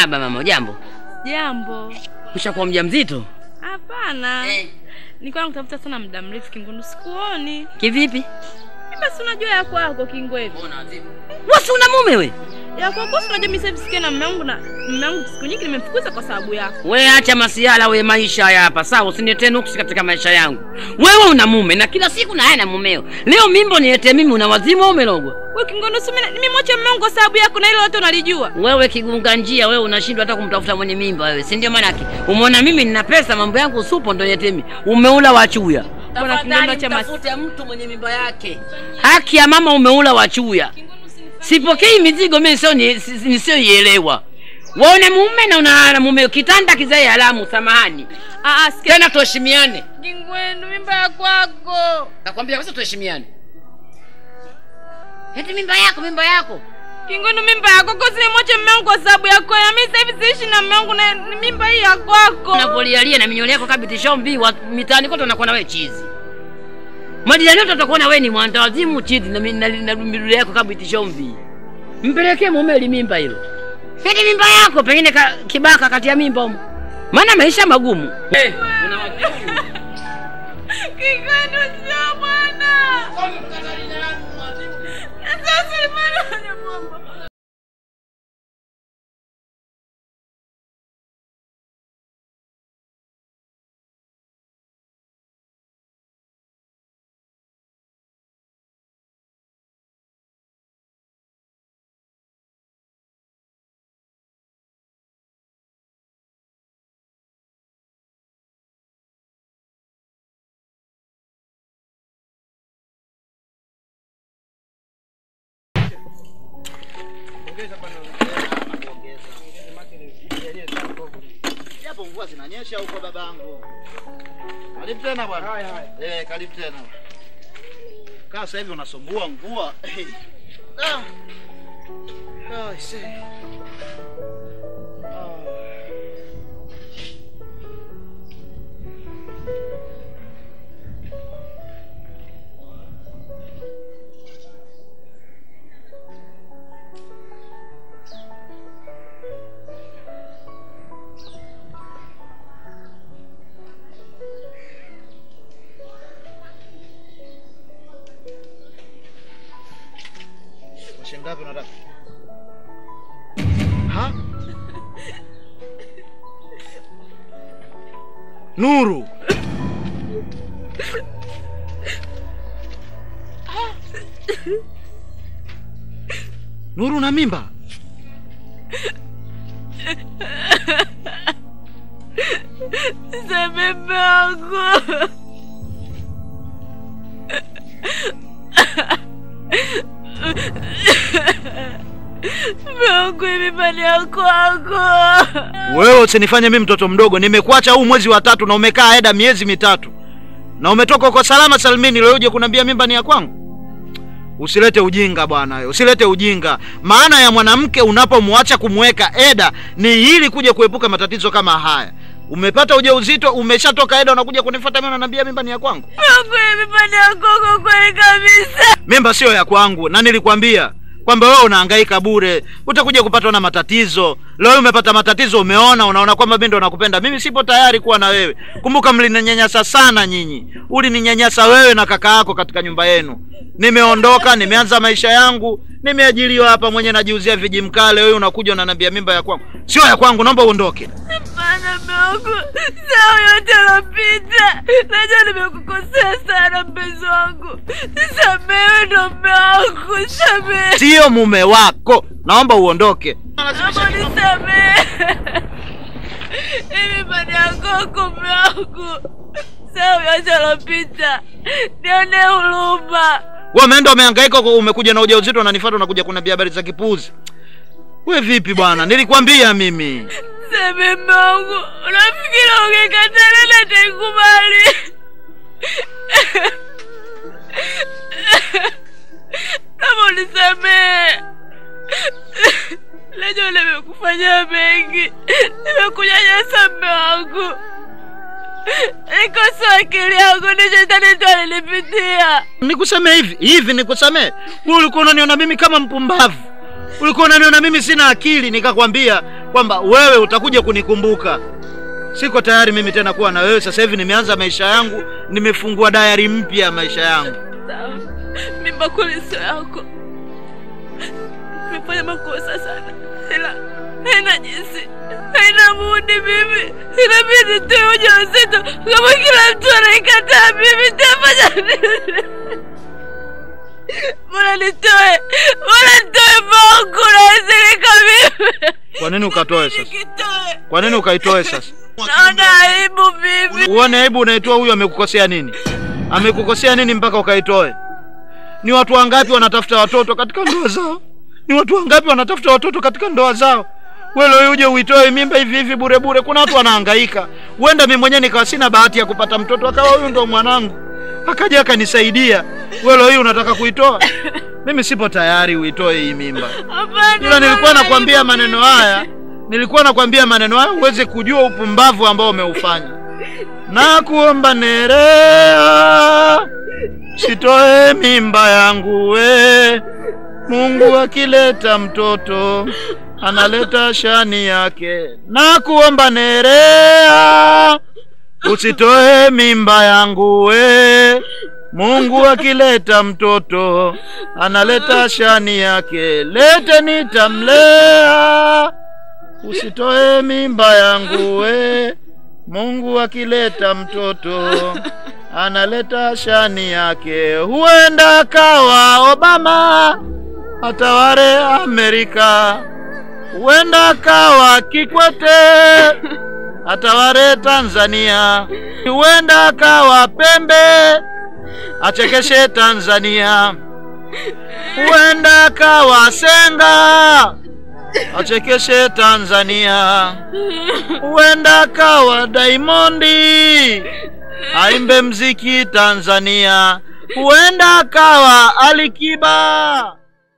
Marahaba mama, jambo. Jambo. Ushakuwa mjamzito? Hapana. Nilikuwa nakutafuta sana muda mrefu Kingwendu, sikuoni. Kivipi? Mimi basi unajua ya kwako Kingwendu. Wasi una mume we? Ya kwako si unajua mimi sasa hivi sikia na mume wangu na mume wangu siku nyingi nimemfukuza kwa sababu yako. We acha masiala we, maisha haya hapa sawa, usiniletee nuksi katika maisha yangu. Wewe una mume na kila siku na haya na mumeo. Leo mimbo niletee mimi, una wazimu au umelogwa? Wewe Kingwendu, si mimi nimemwacha mume wangu kwa sababu yako na hilo wote unalijua. Wewe kigunga njia, wewe unashindwa hata kumtafuta mwenye mimba wewe, si ndio? Maanake umeona mimi nina pesa, mambo yangu supo, ndo niletee mimi. Umeula wachuya. Bwana Kingwendu, acha mas- Tafute mtu mwenye mimba yake. Haki ya mama, umeula wachuya. Sipokei mizigo mimi sio ni- si- si- nisioielewa. Waone mume na una mume kitanda kizae alamu, samahani. Ah ah, sikia. Tena tuheshimiane. Kingwendu, mimba ya kwako. Nakwambia sasa tuheshimiane. Eti mimba yako, mimba yako. Kingwendu, mimba ya kwako si nimwache mume wangu kwa sababu yako. Ya mimi sasa hivi siishi na mume wangu na ni mimba hii ya kwako. Unapolialia na minyole yako kabiti shombi wa mitaani kote unakuwa na wewe chizi. Majirani wote watakuwa na wewe ni mwandawazimu chizi na mi- na na midude yako kabiti shombi. Mpelekee mume ili mimba hilo. Eti mimba yako pengine ka, kibaka kati ya mimba humo. Maana maisha magumu. Eh, una Kingwendu, sio bwana. Sasa ni maana ya mambo. Japo mvua zinanyesha huko babangu. Karibu tena bwana. Eh, karibu tena. Kaa sasa hivi unasumbua mvua. Eh. Ah. Ah, I see. Ah. Kwa shilingi ngapi unataka? Ha? Nuru. Nuru na mimba? Sasa mume wangu. Mume wangu mimba ni ya kwako. Wewe usinifanye mimi mtoto mdogo. Nimekuacha huu mwezi wa tatu na umekaa eda miezi mitatu. Na umetoka kwa salama salmini leo uje kuniambia mimba ni ya kwangu. Usilete ujinga bwana wewe. Usilete ujinga. Maana ya mwanamke unapomwacha kumweka eda ni ili kuja kuepuka matatizo kama haya. Umepata ujauzito, umeshatoka eda unakuja kunifuata mimi unaniambia mimba ni ya kwangu. Mume wangu mimba ni ya kwako kweli kabisa. Mimba sio ya kwangu na nilikwambia kwamba wewe unahangaika bure, utakuja kupatwa na matatizo. Leo umepata matatizo, umeona, unaona kwamba mimi ndo nakupenda. Mimi sipo tayari kuwa na wewe. Kumbuka mlininyanyasa sana nyinyi, ulininyanyasa wewe na kaka yako katika nyumba yenu. Nimeondoka, nimeanza maisha yangu, nimeajiriwa hapa mwenye najiuzia vijimkale. Wewe unakuja unaniambia mimba ya kwangu, sio ya kwangu, naomba uondoke. Hapana mume wangu, sawa yote yalopita. Najua nimekukosea sana mpenzi wangu, nisamehe ndo mume wangu, samehe. Sio mume wako, naomba uondoke. Naomba nisamehe. Hii mimba ni ya kwako mume wangu, sawa yote yalopita. Nione huruma. Wewe umeenda umehangaika huko, umekuja na ujauzito unanifuata unakuja kuniambia habari za kipuzi. We vipi bwana? Nilikwambia mimi. Samehe mume wangu, unafikiri ungekataa nani ataikubali? Kama unisamehe. Najua nimekufanyia mengi, nimekunyanyasa mume wangu. Nikosa akili yangu, ni shetani tu alinipitia. Nikusamee hivi hivi, nikusamee. Wewe ulikuwa unaniona mimi kama mpumbavu, ulikuwa unaniona mimi sina akili. Nikakwambia kwamba wewe utakuja kunikumbuka. Siko tayari mimi tena kuwa na wewe. Sasa hivi nimeanza maisha yangu, nimefungua dayari mpya ya maisha yangu. Sawa, mimba kweli sio yako. Nimefanya makosa sana, ila haina jinsi, haina budi. Mimi inabidi nitoe ujauzito kama kila mtu anaikataa. Mimi nitafanya nini? Bora nitoe, bora nitoe Mungu naizilika mimi. Kwa nini ukatoe sasa? Kwa nini ukaitoe sasa? Naona aibu mimi. Uone aibu unaitoa, huyu amekukosea nini? Amekukosea nini mpaka ukaitoe? Ni watu wangapi wanatafuta watoto katika ndoa zao? Ni watu wangapi wanatafuta watoto katika ndoa zao? Wewe uje uitoe mimba hivi hivi bure bure. Kuna watu wanahangaika. Huenda mimi mwenyewe nikawa sina bahati ya kupata mtoto, akawa huyu ndo mwanangu, akaja akanisaidia. Wewe hii unataka kuitoa? Mimi sipo tayari uitoe hii mimba. Ila nilikuwa nakwambia maneno haya, nilikuwa nakwambia maneno haya uweze kujua upumbavu ambao umeufanya. Na kuomba Nerea, sitoe mimba yangu we. Mungu akileta mtoto analeta shani yake. Na kuomba Nerea, usitoe mimba yangu we. Mungu akileta mtoto analeta shani yake. Lete nitamlea, usitoe mimba yangu we. Mungu akileta mtoto analeta shani yake. Huenda akawa Obama ataware Amerika, huenda akawa Kikwete ataware Tanzania, huenda akawa Pembe achekeshe Tanzania, huenda akawa Senga achekeshe Tanzania, huenda akawa Diamondi aimbe mziki Tanzania, huenda akawa Alikiba.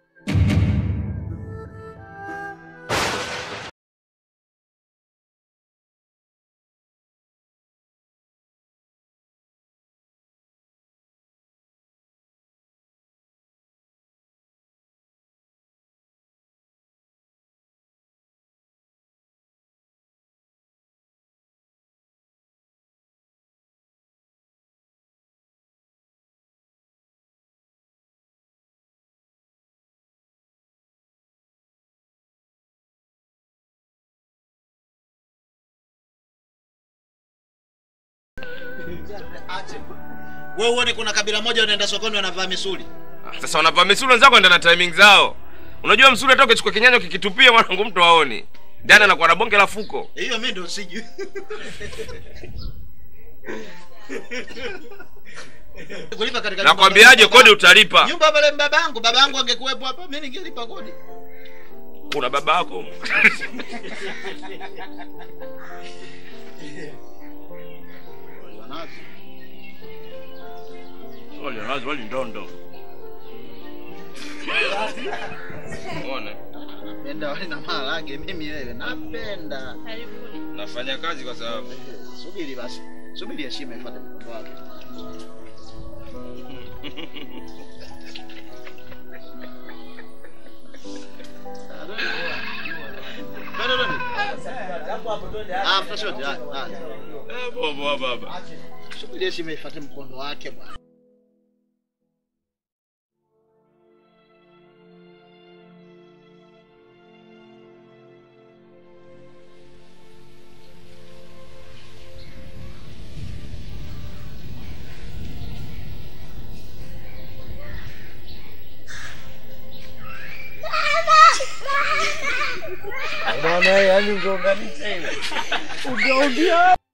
Wewe uone kuna kabila moja unaenda sokoni wanavaa misuli. Sasa wanavaa misuli wenzako enda na timing zao. Unajua msuli hata ukichukua kinyanya ukikitupia mwanangu mtu aoni. Jana anakuwa na bonge la fuko. Hiyo mimi ndio sijui. Kulipa katika nyumba Nakwambiaje za- kodi utalipa. Nyumba pale babangu, babangu angekuwepo hapa, mimi ningelipa kodi. Kuna baba yako. Wali nazi wali ndondo. Umeona? Napenda wali na maharage mimi wewe, napenda. Nafanya kazi kwa sababu Subiri basi. Subiri heshima ifuate mkondo wake. Bado bado. Ah, after shot. Ah, ah. Bobo baba. Subiri heshima ifuate mkondo wake bwana. Bwana yani ungeunganisha ile. Ungeongea.